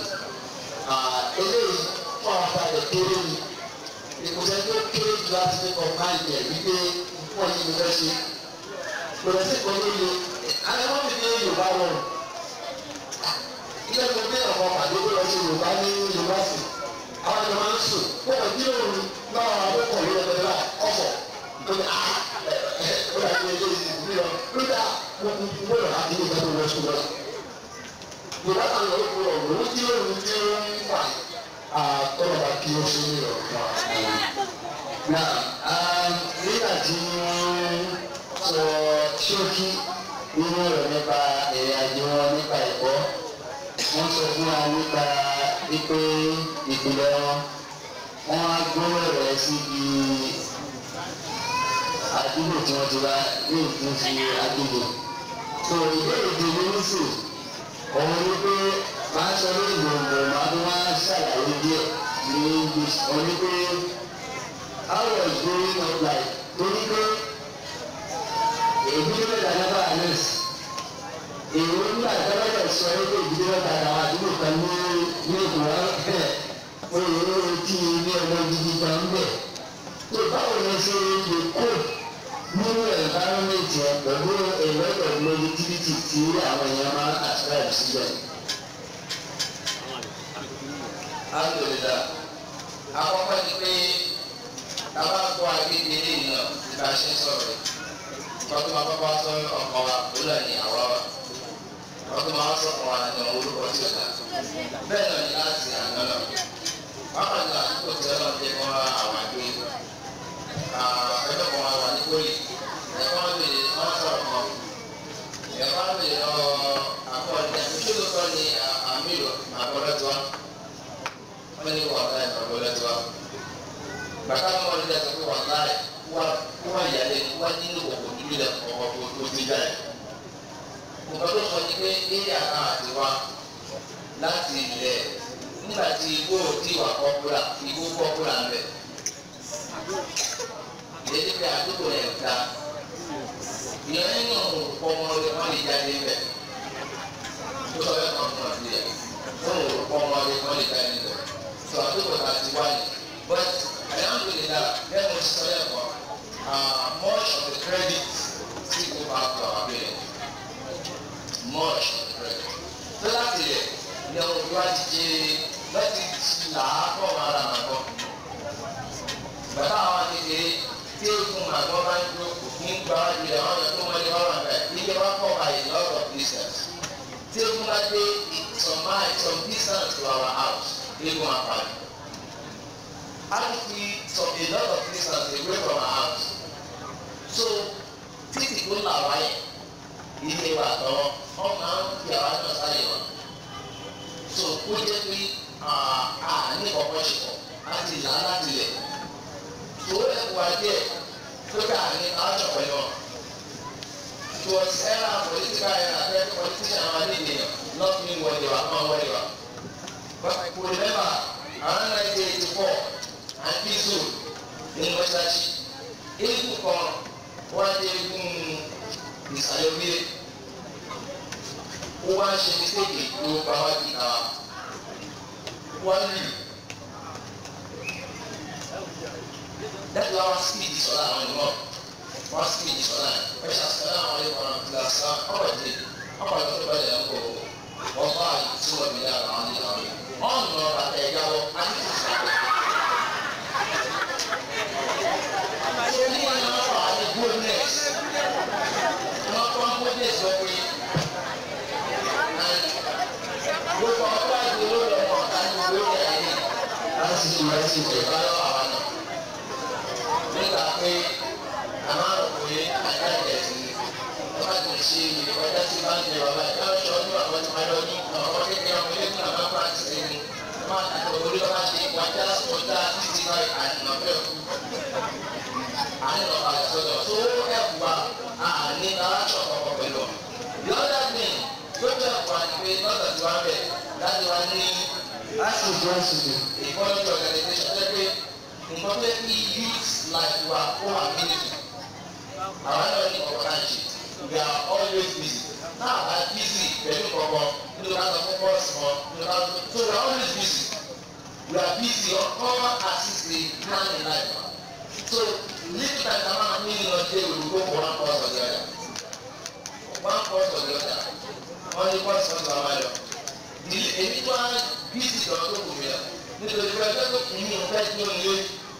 eléyìí fún àwọn afárá rẹ̀ kéré ni ìkùsẹ̀ tó kéré jù láti fi kọ̀ máa yẹ wípé fún ọyìn ló fẹ́ ṣe lọ́dọ̀ sí kan lóye alẹ́mọ́ mi ní yorùbá rọrùn ilé ẹ̀kọ́ bí ọ̀pọ̀ pàdé tó lọ sí yorùbá ní yunifásitì àwọn ẹ̀jọ̀ máa ń sùn kó wọ́n bí òun náà àkókò lórí ẹgbẹ́ náà ọ̀fọ̀ lórí a lórí àti ẹgbẹ́ ìdílé lọ lórí a wọ́n kú gbọ́dọ̀ láti ilé ìgbàgbọ́ lọ sùn lọ́la yorùbá kan lọ kó ọ̀rọ̀ ó tí òun tí ó ń wà àtọ́lọ́ba kí ó ṣe ní ọ̀pọ̀ náà nígbà tí wọ́n sọ ṣókí nínú ọ̀rọ̀ nípa ìrìn àjò wọn nípa ẹ̀kọ́ wọ́n sọ fún wa nípa wípé ìpìlẹ̀ wọn wọ́n á gbọ́rọ̀ rẹ̀ síbi àdúgbò tí wọ́n ti wá ní ìpín fi àdúgbò. tó ìbéèrè tí mo ń sùn òun ni pé máa sọ lórí gbòǹgbò máa tún wá ṣàlàyé díẹ̀ ní english òun ni pé how was growing up like torí pé èyí tó bẹ̀rẹ̀ nípa àlẹ́s èyí nígbà tó bẹ̀rẹ̀ sọ pé èyí tó bẹ̀rẹ̀ àwọn àdúgbò kan ní ní ìkùrọ̀ ẹ̀ oyè tí ilé ọmọ gidi kan ń bẹ̀ tó báwo ni ṣe lè kó nínú environment yẹn pẹ̀lú a lot of negativity tí àwọn èèyàn máa ń ascribe síbẹ̀. alhamdulilah àkọ́kọ́ ni pé tábà gbọ́ agbègbè eléyìí náà ti bá a ṣe ń sọ̀rọ̀ yìí wọ́n tún máa kọ́kọ́ sọ ọkọ̀ wa òwúrọ̀ ní àwa wa wọ́n tún máa sọ ọkọ̀ wa ní orúkọ tí ó dà bẹ́ẹ̀ náà ni láti àná náà wákàtí náà àdúgbò tí ọlọ́run jẹ́ kọ́ àwọn àgbẹ̀ ẹjọ́ kan wà ní kórì ẹ̀kọ́ wọn bèèrè wọ́n sọ̀rọ̀ kan ẹ̀kọ́ wọn bèèrè lọ́wọ́ bàtà mọ́ ní ẹsẹ̀ pé wà láì wà wà yàrá wà nínú òkò níbi lẹ̀ ọkọ̀ tó tó ti jáde. nǹkan tó sọ ni pé eré àká àti wa láti ilẹ̀ nígbà tí igbó tí wà kọ́kúrà igbó kọ́kúrà ń bẹ̀. ìdílé pé àdúgbò rẹ̀ ta ìyẹn nínú ọmọ rẹ̀ wọ́n lè jáde bẹ̀. tó sọ bẹ́ẹ̀ kan fún àti ẹ̀ wọ́n lè ọmọ rẹ̀ wọ́n lè jáde bẹ̀. tó àdúgbò ta ti wáyé but alhamdulillah bẹ́ẹ̀ mo sọ yẹ kọ́ much of the credit still go back to our parents much of the credit tó láti rẹ̀ ní ọmọ ìwà jíjẹ láti là á kọ́ ara màgbọ́ bàtà àwọn kékeré tí ó fún màgbọ́ bá ń dúró kò ní gba ilẹ̀ wọn yẹ kó wọlé wọn wà bẹ́ẹ̀ ilé wa kọ́ by a lot of distance tí ó fún bá dé some mile some distance to our house eégún apàdé actually some a lot of distance away from our house so títí tó là wáyé ilé wa tọwọ wọn máa ń fi àwọn náà sáyé wọn so kó jẹ pé a ní kọ̀ọ̀kan ṣe pọ̀ láti là láti lẹ̀ tó ẹ̀kọ́ wa díẹ̀ tó kà ní aṣọ pẹ̀lú wọn it was era political era where politicians were leading not me where they were not where they were but I could remember around nineteen eighty four àti zo ní mọ́ṣáláṣí eégún kan wọ́n á dé eégún ìsàlẹ̀ orílẹ̀ ó wá ń ṣe mistake tó bá wá di ká wọ́n lù dájú wa wá speed sọ́lá àwọn ìmọ̀ wá speed sọ́lá ẹ̀ ṣe àṣìkò náà wọlé wọn àti làṣà ọ̀pọ̀ ìdè ọ̀pọ̀ ìdè tó bá yẹ kó wọ́n bá àyè tí wọ́n mi dára àwọn ìlànà ọ̀nà bàtà ẹ̀yà wọ àti Only one of the goodness. Not one goodness of we. And we can apply the Lord of our time to go there again. Láti ṣe ìwé sí ìwé bá lọ́wọ́ àwọn náà. Nígbà pé a máa ń pè é àjáde sí i. Wọ́n bá ti ṣe ìwọ́jà sí bá ń jẹ bàbá ẹ̀ láwọn ṣọ́ ní àwọn tí wọ́n lọ ní àwọn kékeré ọmọ ilé ní àwọn pàǹtí sí ni. Wọ́n máa tàbí orí ọba ṣe wájà sọ́jà títí báyìí àdìmọ̀fẹ́ fún àní lọ padà sọ́dọ̀ tó ẹ̀kú wa àní aláṣọ kọ̀ọ̀kan pẹ̀lú ọ. the other thing tó jẹ́ ẹ̀kú wa ni pé lọ́sọ̀ tí wọ́n bẹ̀ láti wá ní láti ìjọ ìṣèlú ìkọ́jú organisation tó pé nǹkan tó kí youth life wa kó wà mílíọ̀nù. àwọn náà ní ọ̀kan ṣe we are always busy náà bá busy pẹ̀lú kọ̀ọ̀kan nínú ká sọ fún bọ́ọ̀sì wọn nínú ká sọ so we are always busy we are busy on common assist the plan in life so little time na man mean no dey we go for one course or the other one course or the other only course of the other the èmi tó á bíìsì lọ tó kù mí lọ nítorí pé ẹgbẹ́ tó kù mí ò fẹ́ tó nílé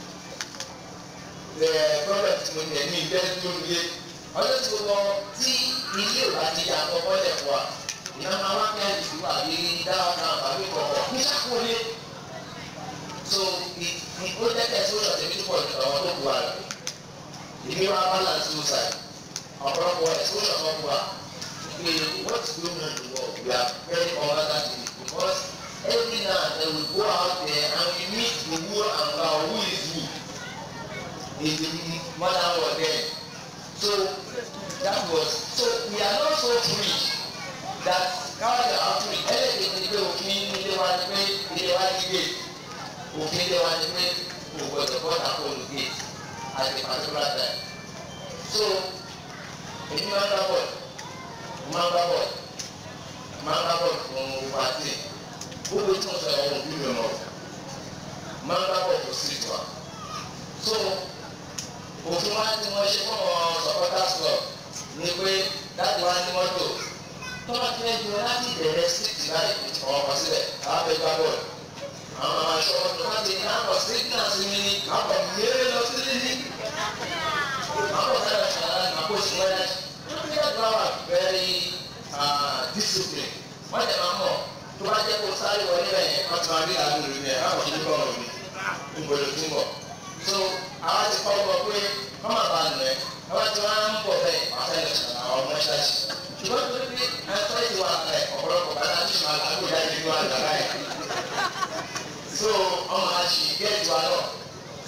ẹ̀ problem tí mo ní ẹ̀mí ìfẹ́ tó nílé ọjọ́ tí mo lọ tí ilé ò bá ti yà àkọ́kọ́ lẹ̀ fún wa ìyá máa wá kẹ́ ìlú àbí dáhùn náà àbí kọ̀ọ̀kọ̀ ní sàkólé so ó jẹ́ kẹ́sí ó ṣọ̀tẹ̀ bí tó pọ̀ jù àwọn tó kù wa rẹ̀ ìdí wa balance two side ọ̀pọ̀lọpọ̀ exposure kan fún wa pé what is going on in the world we are very important in it because every now and then we go out there and we meet the who and the who is who in the modern world then so that was so we are not so free that káwájà àfúrì ẹlẹ́dẹ̀ẹ́ ni pé òfin ilé wa ni pé ilé wa ni gate òfin ilé wa ni pé kò gbọdọ̀ bọ́ta kó lu gate at a particular time so èmi máa ń gbá bọ́ọ̀lù máa ń gbá bọ́ọ̀lù máa ń gbá bọ́ọ̀lù fún pàtì gbogbo tí mo sọ ẹ̀wọ̀n òbí mi mọ̀ máa ń gbá bọ́ọ̀lù fún street wa so òfin wa ti wọ́n ṣe fún àwọn supporters club ni pé dáàbò wa ní mọ́tò tọ́lá tí wọ́n jọ láti bẹ̀rẹ̀ street báyìí àwọn ọkọ̀ sílẹ̀ àwọn abẹ́ gbá bọ́ọ̀lù àwọn ọmọ aṣọ ọdún láti ní àpọ̀ street náà sí mi ní àpọ̀ mẹ́rẹ́ lọ sí ní àpọ̀ sára ṣàlàyé àpò ìṣúná people are very uh, disciplined wọ́n jẹ́ máa mọ̀ tó bá jẹ́ kó sáré wọlé bẹ́ẹ̀ wọ́n ti máa rí àánú rẹ̀ bẹ́ẹ̀ àwọn ìdílé kọ́ ọ̀rọ̀ mi ìgbòho tó ń bọ̀ so àwọn ti kọ́ ọ pé wọ́n máa bá a nù ẹ́ wọ́n ti wá ń bọ̀ bẹ́ẹ̀ wọ́n fẹ́ lọ sọ̀rọ̀ àwọn ọmọ ṣáàṣì ṣùgbọ́n tó ní ẹ̀fọ́ ìwà ẹ̀ ọ̀pọ̀lọpọ̀ bá láti máa lágbo jáde nínú àgbàrá ẹ̀ so ọmọ àṣì gẹ́ẹ̀tì wa náà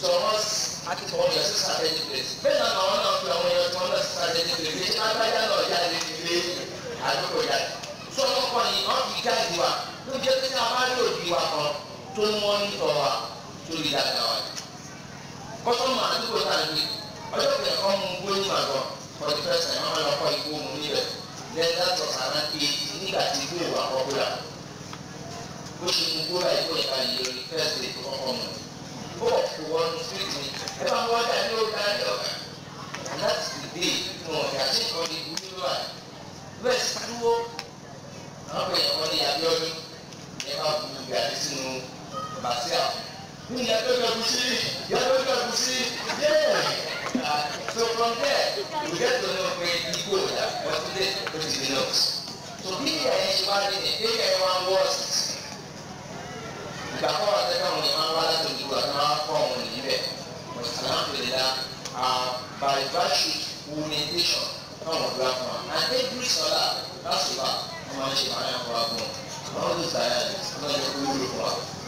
so wọ́n akẹ́kọ̀ọ́ yẹn sí strategic place bẹ́ẹ̀ náà àwọn náà fi àwọn èèyàn tí wọ́n náà sí strategic place bí agbájá náà jáde nílé àdúgbò jáde so wọ́n kọ́ ni wọ́n fi gáàdì wa ló jẹ́ pé a máa lò di wa kan tó ń wọ́n ní tọ́ wa tó lè dáadáa wa kọ́sọ́mù àdúgbò náà ń gbé ọjọ́ kẹ̀kẹ́ kan mú gbó ní màgọ́ for the first time wọ́n lọ kọ́ igbó mu níbẹ̀ then that was around eight nígbà tí igbó ìwà popular bó ṣe mú gbó láì tó ìka yìí lórí first day tó kọ́kọ́ mu ó wọ̀ kó wọnú street mi ẹ bá wọ́n dà ní ọ̀gá ní ọ̀gá and that is the day tí wọ́n fi àti ìkọ́ ní ìlú nílò àyè bẹ́ẹ̀ sì pariwo àwọn pè é wọ́n ní Abíọ́dún ní ẹ bá bu gàdí sínú bàtíà ní ìyàtọ̀ ìgbàgbọ́sí ìyàtọ̀ ìgbàgbọ́sí yẹ́ẹ̀. Uh, so from there, we get to know pé igbó ìdá ọtúndé ó ti di nọ́ọ̀sì. So bí ìyá yẹn ṣe wá ní ní bí ìyá yẹn wá ń wọ́ọ̀sì. Ìgbà kọ́ wa tẹ́lẹ̀ wọn ni wọ́n wá láti ojú àti wọ́n á kọ́ wọn níbẹ̀. But alhamdulillah, uh, by virtue orientation náà wọ́n gbà fún wa. And every scholar láti wá wọ́n máa ń ṣe máa ń yàn fún wa fún wọn. Wọ́n ló sàyà wọ́n lè kó wúlò fún wa.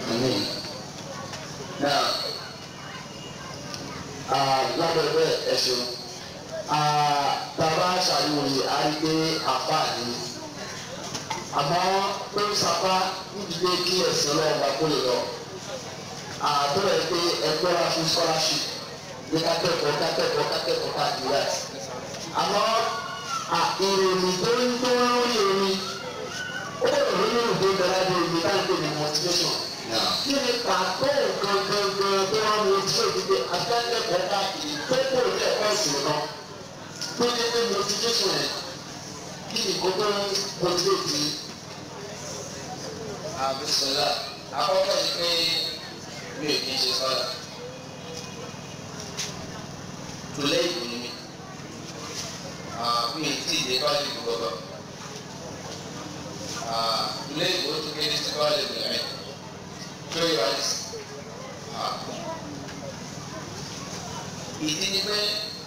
Now, lábẹ́ bẹ́ẹ̀ ẹ ṣeun bàbá ṣàlùwòye á rí pé àpá ni àmọ́ ó ń sapá nídìílé kí ẹ̀sìn ọlọ́run bá kó lè lọ àbúrò ẹ pé ẹgbẹ́ wa fún scholarship ní kákẹ́kọ̀ọ́ kákẹ́kọ̀ọ́ kákẹ́kọ̀ọ́ káàkiri láti àmọ́ ìròyìn tó ń tó lórí omi ó bẹ̀rẹ̀ lórí òde ìgbàlódé omi táwọn pè ní motivation kí ni pàtó nǹkan gangan tó wà ní ojú òdìdí akẹ́kọ̀ọ́ káàkiri tó kò ní ẹ̀kọ́ ìsìn náà tó ní ní motivation ẹ̀ kí ni kó tó ń motivate yìí. àbísọ̀lá àkọ́kọ́ ni pé mi ò kí ń ṣe sọ́dà tòlẹ́ ìbò ni mi mi ì tí ì dé kọ́lé ìbò gbọ́dọ̀ tòlẹ́ ìbò tó kéde sí kọ́lé ìbò rẹ̀ tó yẹ wá sí. ìdí ni pé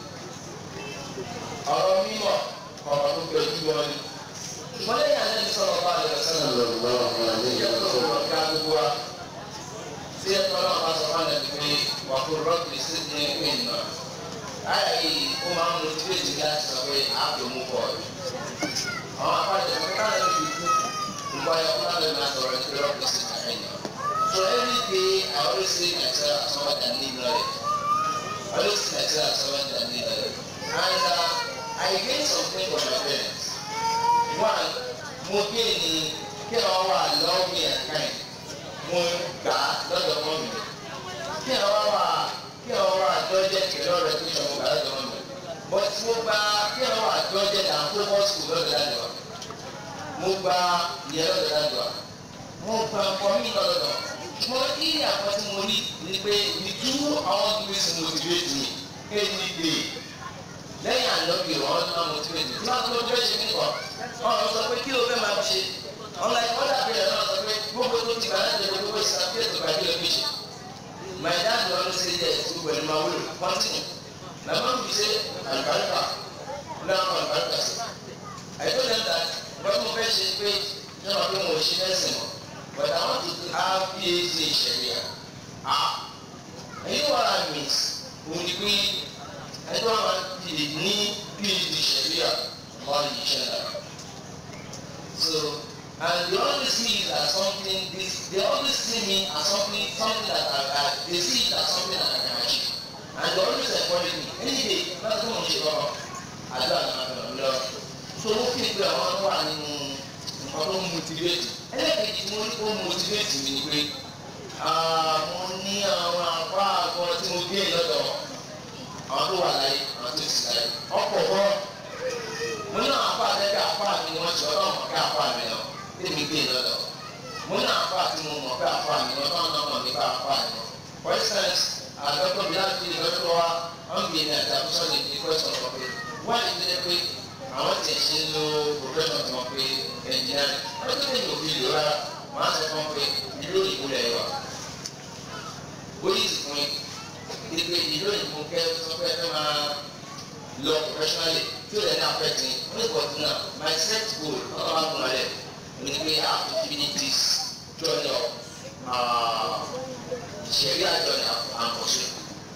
ọ̀rọ̀ mímọ̀ ọ̀rọ̀ tó gbẹ ojú wọn ni ṣùgbọ́n lẹ́yìn àná ní sọ̀rọ̀ bá a lè sẹ́nà lọ́wọ́ yẹ kó lọ́wọ́ ká gbogbo wa tí ẹ tọ́lá wọn bá sọ fún àlẹ́ pé wà kó rọ́ọ̀kì sí ní ẹgbẹ́ ìnà ayà yìí ó máa ń lo tí èjì láti sọ pé àpò mú pọ̀ àwọn apájọ pé káyọ̀ fi kú nǹkan ayọ̀ fún àlẹ́ máa sọ̀rọ̀ ní pé rọ́ọ̀kì sí ní ẹgbẹ́ ìnà so every day I always say myself as someone that need knowledge I always see myself as someone that need knowledge and uh, I gain something from my parents one mo gain ni kí wọ́n wà loving and kind mo gbà á lọ́dọ̀ mọ́ mi kí ẹ wá wà kí ẹ wá dọ́jẹ́ kẹlẹ́ ọ̀rẹ́ tó ṣe mo gbà lọ́dọ̀ mọ́ mi but mo gba kí ẹ wá dọ́jẹ́ náà focus school lọ́dọ̀ dájọ́ mo gba ìyẹn lọ́dọ̀ dájọ́ mo gba nǹkan mi lọ́dọ̀ mo ní àpò tí mo ní ni pé ìtú àwọn gbèsè motivate mi kéde gbè lẹ́yìn àlọ́bì wọn máa motivate mi tí wọ́n tó jẹ́ ṣe nìkan wọn sọ pé kí ló fẹ́ máa ṣe ọ̀la ìwọ́n dàbí ẹ̀ náà sọ pé gbogbo tó ti gbà láti ẹ̀jẹ̀ gbogbo ìsàkíyè tó gbà kílò méjì my dad dey always say yes to pẹ̀lú ma wúlò continue na ma fi ṣe àlùbáríkà náà àlùbáríkà sí I told them that wọ́n mo fẹ́ ṣe pé ṣé wọ́n pé mo ṣe ẹ̀sìn mọ́ but I want to have PhD in Sharia ah ẹ̀yin wọ́n ra miss òun ni pé ẹjọ́ máa ti lè ní PhD Sharia wọ́n yìí ṣe náà so and they always see it as something this they always see me as something something that I I they see it as something that I can achieve and they always encourage me any day láti fún mi ṣe kọ́kọ́ àdúrà náà fi hàn mí lọ so ó fi pé àwọn tó wà nínú nǹkan tó ń motivate ẹlẹ́kẹ̀jì tí mo ní kó motivate mi ni pé mo ní àwọn apá àgọ́ tí mo gbé lọ́dọ̀ àwọn tó wà láyé àwọn tó sì láyé ọ̀pọ̀ bọ́ mo ní àwọn apá àtẹ́kẹ́ apá mi ni wọ́n ti ọlọ́run mọ̀ pé apá mi lọ tèmi gbé lọ́dọ̀ mo ní apá àti mo mọ̀ pé apá mi lọ tọ́ ọ̀nà mọ̀ nípa apá mi lọ for instance àdọ́tọ̀ bí láti lọ́dọ̀ wa wọ́n gbé ní àti àkóso ní ní question kan pé wọ́n lè tẹ́lẹ̀ pé àwọn tiẹ̀ ṣe ń lo profession tí wọ́n pé engineering wọ́n tó lè òbí lò rárá wọ́n á sọ fún pé ìlú òyìnbó lẹ̀ wà ó yí sí fún yín pé ìlú òyìnbó kẹ́ sọ pé ẹ máa lọ professionally tí ó lè ní affect me wọ́n ní bọ̀dù náà my set goal ọ̀rọ̀ máa gùn alẹ́ mi ni pé I have to finish this journey of uh, Sharia journey and pursue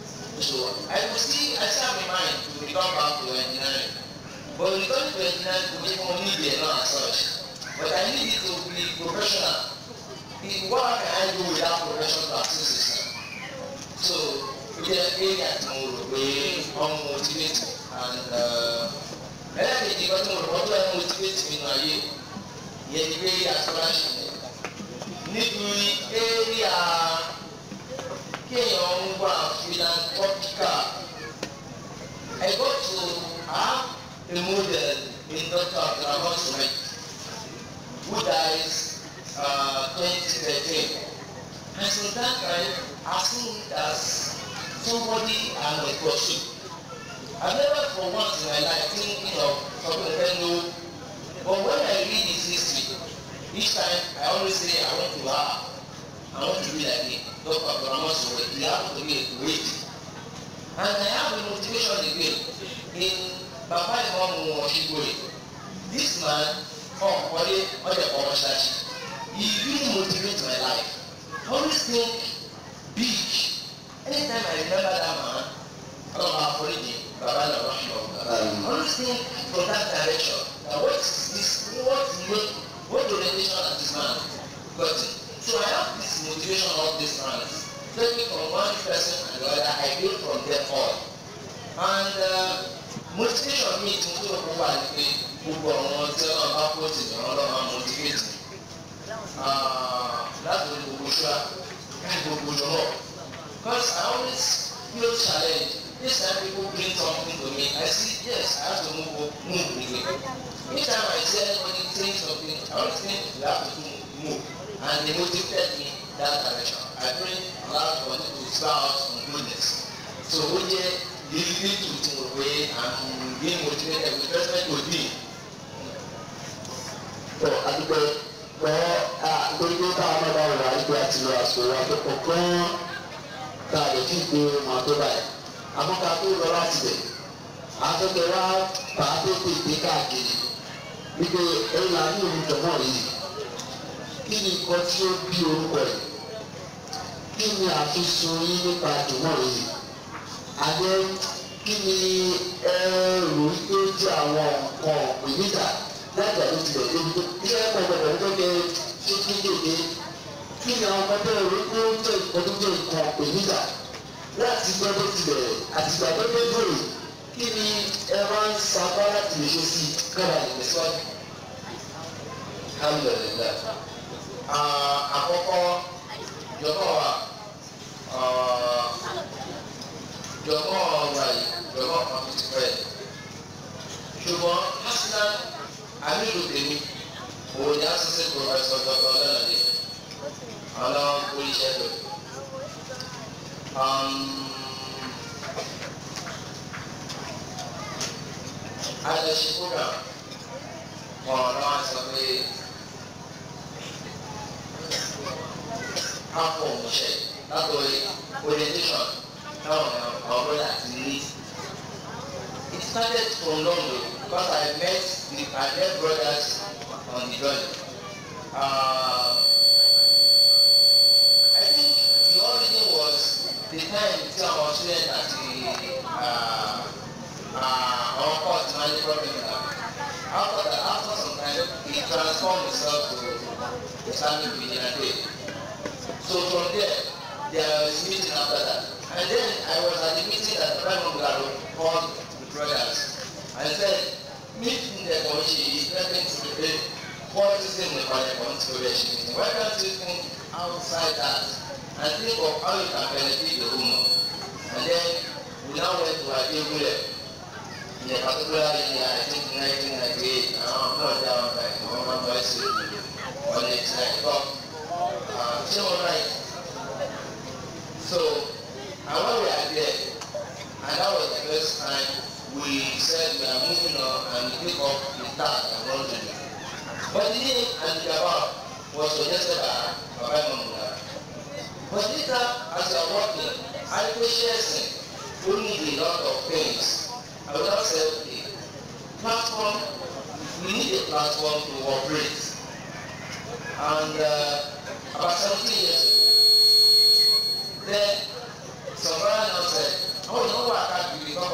So I could see, I still have in mind to return back to engineering. But returning to engineering to make money there not as such. But I need it to be professional. In what can I do without professional practice system? So, we get area tí mo rò pé wọ́n motivate and ẹlẹ́kẹ̀jì kan tí mo rò wọ́n tó ẹ̀ motivate mi nù ayé yẹn ni pé asọ́láṣì ni níbi area kéèyàn ń wà philanthropical I got to have a model in Dr. Abdulrahman Suhaib who dies uh, 2013 and since that time I seen it as somebody I must pursue I never for once in my life thinking of something I know but when I read his history each time I always say I want to have I want to be like him Dr. Abdulrahman Suhaib he happened to be a great and I have a motivation again in Baba Imamu Oshigore this man ọ̀nkọ́lé ọ̀dẹ̀ ọ̀ṣáṣí he really motivate my life I always think big anytime I remember that man ọlọ́mọ àforíjì baba náà wọ́n ṣe ọ̀gá I always think from that direction na what is this what make what orientation has this man gotten so I have this motivation of this man take me from one person and the other I gain from them all and uh, motivation mi tí mo tó lọ́kọ́ wà ní pé gbogbo àwọn tí wọ́n bá kó tì ní ọlọ́run máa motivate láti orí gbogbo ṣúra láti gbogbo jọmọ because I always feel challenge this time people bring something to me I see yes I have to move move again each time I see anybody saying something I always think we have to move and they motivate me that direction I pray Allah for me to start out on goodness so ó jẹ́ lílí tuntun pé I'm being motivated with respect to me tó àdúgbò pẹ́ nítorí pé káwọn náà bá wà nígbà tí lọ àsìkò wa tó kọ̀ kán tá a lè fi gbé wọn tó báyìí àmọ́ ká tó lọ láti bẹ̀ afẹ́fẹ́ wa bá a tó tètè káàkiri wípé ẹ̀yìn àní òun jọ̀mọ́ yìí kí ni nǹkan tí ó bí orúkọ yìí kí ni àfisùn yín nípa jọ̀mọ́ yìí àdé kí ni ẹ rò wípé ó jẹ́ àwọn nǹkan ìníjà lájà ló tilẹ̀ débi tó ilé ẹ̀kọ́ gbọdọ̀ tó kẹ ṣé kí kéde kí ni àwọn ọmọdé rẹ kó jẹ́ nǹkan tó jẹ́ nǹkan ìníjà láti gbọ́ tó tilẹ̀ àtìgbà tó dé dòrò kí ni ẹ máa ń sapá láti lè ṣe sí kára ìgbésíwájú. alhamdulilayi àkọ́kọ́ jọ̀mọ́ wa jọ̀mọ́ wa yìí jọ̀mọ́ kan tó ti pẹ́ ṣùgbọ́n hasan amiru tèmi òun ni asese professor dr ọlọ́nàdé ọlọ́run oríṣẹ́ lò adasi program wọn náà sọ pé akọ òmùṣẹ látọrí orientation táwọn àwọn brother ti ní it started from London because I met the I met brothers on the journey uh, I think the origin was the time tí àwọn students àti àwọn court máa ní problem na after that after some time he transform himself to Islamic vigilante so from there there was meeting after that and then I was at the meeting that Raymond Garo called the brothers and said meeting the commission is nothing to prepare policy in the parliament to the meeting why can't you think outside that and think of how you can benefit the woman and then we now went to Adegunle in a particular year I think nineteen ninety eight àwọn náà dá wọn báyìí àwọn máa bá ṣe one eighty nine but ṣé wọn right so and when we are there and that was the first time we said we are moving on and we take up the task and run the job but the name and the about was suggested by baba imamuna but later as we are working education we need a lot of things I would have said okay platform we need a platform to operate and uh, about seventeen years ago then some brother now said how would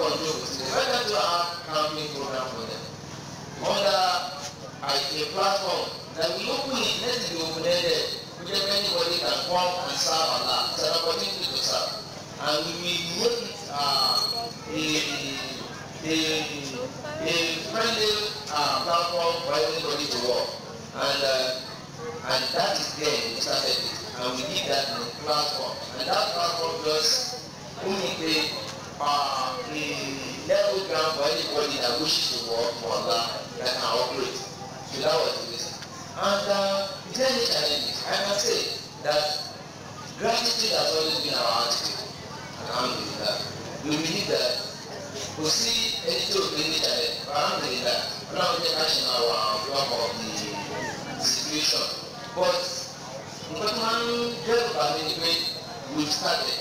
kàn jókòó sílẹ̀ why can't you have camping program for them under a a platform that we open it let it be open ended which anybody can come and serve Allah it's an opportunity to serve and we will make it uh, a a a friendly uh, platform for everybody to work and uh, and that is there we started it and we did that in the platform and that platform just only pay uh, a level ground for anybody that wishes to work for Allah that can operate so that was the reason and uh, is there any challenges I must say that gratitude has always been our attitude alhamdulilah we believe that kò sí ẹni tí o fi ní challenge alhamdulilah ọlọ́run jẹ́ ká ṣe máa wà block of the situation but nǹkan tó máa ń dẹ́rù bá mi ni pé we started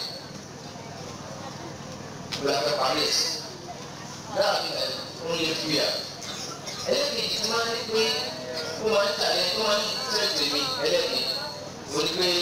we are prepared that is only fear ẹlẹ́kejì tí máa ń ní pé ó máa ń challenge ó máa ń tẹ̀sí mi ẹlẹ́kejì ó ní pé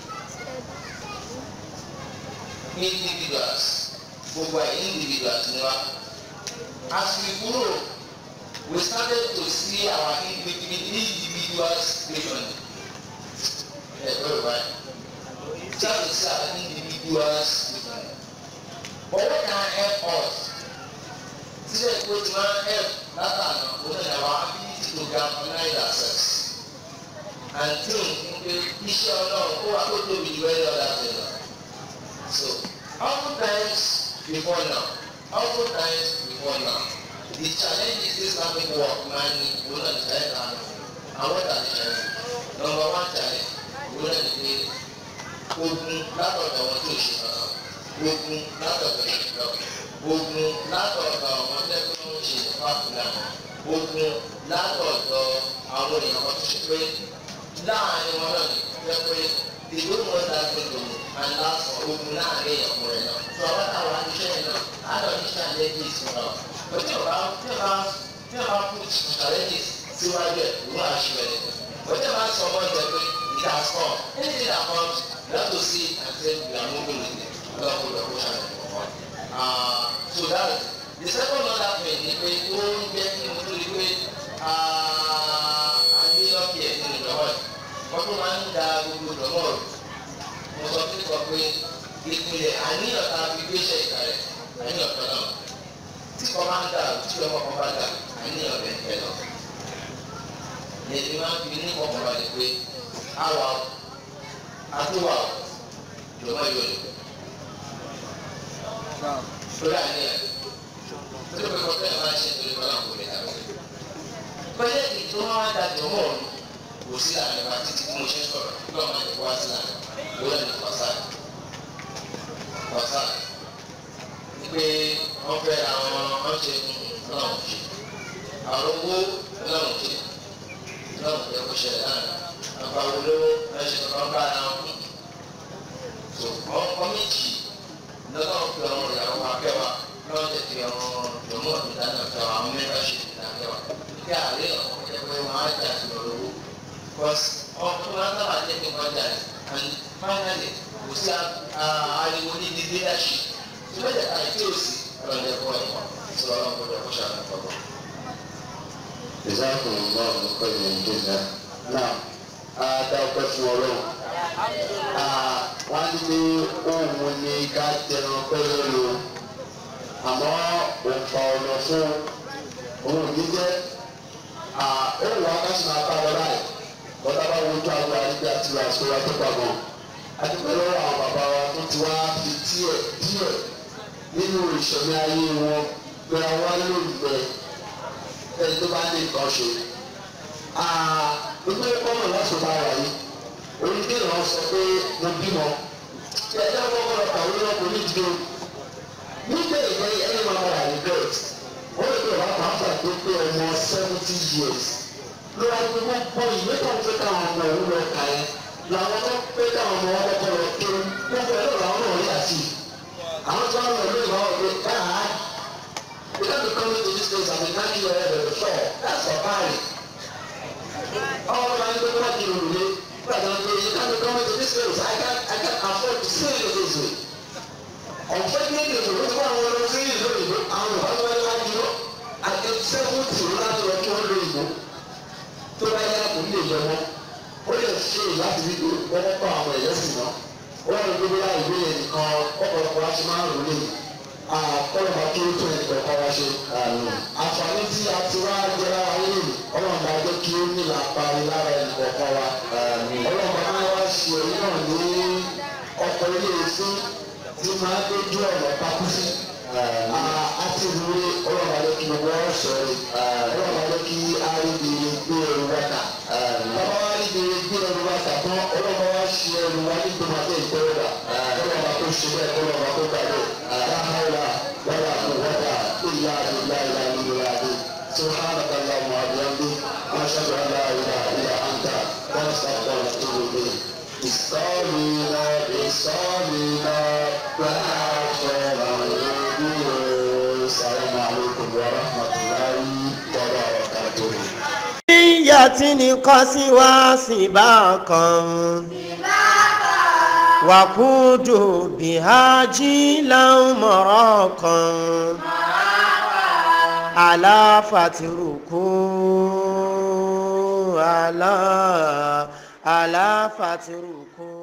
individuals gbogbo ẹ̀ individuals ni wa as we grow we started to see our individuals differently ẹ gbọ́dọ̀ báyìí start to see our individuals differently but what can help us sílẹ̀ kó tí wọ́n help látàná òun náà our ability to galvanize ourselves and think pé iṣẹ́ ọlọ́run ó wà tó tóbi ju ẹ̀rọ láti lọ so oftentimes before now oftentimes before now the challenge is islamic work máa ní òun náà ti ẹ̀ náà àwọn ọ̀dà ti challenge number one challenge òun náà ti pé ogun látọ̀dọ̀ wọn tó ṣe kankan ogun látọ̀dọ̀ ìṣẹ̀lẹ̀ ogun látọ̀dọ̀ àwọn tẹ́kọ̀ ń ṣe fáfúlà ogun látọ̀dọ̀ àwọn èèyàn kan tó ṣe pé láàrin wọn náà ní jẹ́ pé ìlú wọn dá gbogbo aláṣọ ogun láàrin ọkùnrin náà tó àwọn táwọn aníṣẹ́ yẹn náà á lọ ní challenges náà òtí ọba tí ọba tí ọba put challenges síwájú ẹ̀ ìwọ àṣìwẹ̀ nìkan òtí ọba sọ ọmọ ìjẹ pé it has come anything that comes you have to see and say we are moving with it lọ́kọ̀ lọ́kọ̀ ṣàlẹ̀ kọ̀ọ̀kan so that is the second other thing ni pé ó ń jẹ́ kí mo tó di pé àníyànjú ẹ̀ nínú ìjọba yìí wọ́n tún máa ń da gbogbo ìdánwò rẹ̀ mo sọ fún ìkọ pé ìpìlẹ̀ àníyàn tá a fi gbéṣẹ́ ìka rẹ̀ àníyàn kan náà tí kò máa ń dà tí ọmọ kan bá dà àníyàn rẹ̀ ń bẹ̀ lọ. Èdè máa ń fi ní ọkàn balẹ̀ pé àwa àtúwà ìjọba yóò lè. Lórí àníyàn tó lè kọ́ tẹ́lẹ̀ máa ń ṣe torí kọ́lá kò lè dàgbà. Pẹ́lẹ́ ìtò máa ń da jọ̀mọ́ ọ̀run kò sí àná wa títí tí mo ṣe sọ̀rọ̀ kí wọ́n máa tẹ̀kọ́ wá sí àná lórí ẹni wàsán wàsán pé wọ́n fẹ́ àwọn ọ̀ṣẹ́ náà ṣe àwọn owó náà ṣe náà ṣe kó ṣẹlẹ̀ náà àgbà olówó ẹ̀ṣẹ̀ kan bá ara wọn kú tó wọ́n kọ́ méjì lọ́nà fi àwọn ìyàwó akẹ́wà lọ́wọ́ tẹ̀ fi àwọn jọ̀mọ́ ìdáná fi àwọn mẹ́fà ṣe ìdákẹ́wà kí àárẹ̀ ọ̀hún jẹ́ pé wọ́n á jà sí olówó because ọkùnrin máa ń sábà jẹ́ kí wọ́n jà sí and finally kò sí ariwo ní di leadership tó bẹ́ẹ̀ ká ìfẹ́ òsì ọ̀rọ̀ ẹ̀kọ́ ẹ̀kọ́ tí wọ́n gbọ́dọ̀ kó ṣàlùkọ́ kọ́kọ́. ìsáàkùn náà ló pẹ́ ní ìjọba náà á dá ọpẹ́ fún ọlọ́run wọ́n ní òun ní ká tẹran ọpẹ́ lórí o àmọ́ òǹfà ọ̀nà fún òun ní jẹ́ òun wá ká sì máa bá wọn láì bọ́dá bá wojú àwọn àrígbé àti àṣọ wa tó pamọ́ adúpẹ́ lọ́wọ́ àwọn bàbá wa tó ti wá fi díẹ̀ díẹ̀ nínú ìṣẹ̀mí ayé wọn gbéra wá lóògbé ẹni tó bá ní nǹkan ṣe. gbogbo ọmọ láti bá wà yìí onídìrí wọn sọ pé mo bímọ tí ẹjọ́ kọ́kọ́ lọ kàwé lọ kò ní dúró nígbà ìgbà ẹni máa wà ní bẹ́ẹ̀ wọ́n lè pè wá pàápàá tó pé ọmọ seventy years ló wá pé wọ́n gbọ́ ìwé kan pé káwọn ọmọ òun lọ kà ẹ́ làwọn tó pé káwọn ọmọ wọn kọ́kọ́ lọ tó gbogbo ẹ̀ lọ́wọ́ àwọn náà yà sí àwọn tó ń lọ lórí ìwà ọ̀gbẹ́ káà you don't be coming to this place and be knocking your head on the floor that's for party ọmọ ọmọ ẹni tó kọ́ di òrùlé gbàgbọ́ pé you don't be coming to this place I can't I can't afford to stay in this way ọ̀fẹ́ ní èdè òṣèlú tó àwọn ọlọ́run sí ìlú òyìnbó àwọn ọ̀fẹ́ wọn wá dúró àti sẹ́fúntì láti lọ kí wọ́n lo ìbò tó bá yá kò ní lè yẹ wọn ó lè ṣe láti rí wọ́n kọ́ àwọn ẹ̀yẹ́ sì náà ó wà ní gbogbo láì gbé yẹn nìkan ọ̀pọ̀lọpọ̀ láti máa ń rò lè àkọlùmọ̀ kí ó tún ẹ̀kọ́ kọ́ wá ṣe. àǹfààní tí a ti wá jẹ lára yìí ọlọ́run bá jẹ́ kí ó ní làpárí lára ẹ̀kọ́ kọ́ wa. ọlọ́run bá máa wá ṣe èyí náà ní ọkọ̀ ilé ìsín tí máa ń dójú ọ̀nà pakú sí. àti ìwúrí ọlọ́run bá jẹ́ kí gbogbo ọ̀rọ̀ sọ̀rọ̀ ọlọ́run bá jẹ́ kí arídìrí gbé ẹrù wákà. bàbá wa arídìrí gbé ẹrù wákà tán ọlọ́run bá wá ṣe ẹrù wá ní gbọmọdé ìtẹ́wọ́dà ọlọ́run bá tó ṣe bẹ́ẹ̀ ọlọ́run bá tó gbà bẹ́ẹ̀. لا حول ولا قوة إلا بالله العلي العظيم سبحانك اللهم وبحمدك نشهد أن لا إله إلا أنت ونستغفرك ونتوب إليك استغفرنا استغفرنا السلام عليكم ورحمة الله وبركاته níyàtí kọ́sí wá síbáàkà wàkúdù bìhájí lámọ̀rọ̀kà aláfàtìrùkú alá aláfàtìrùkú.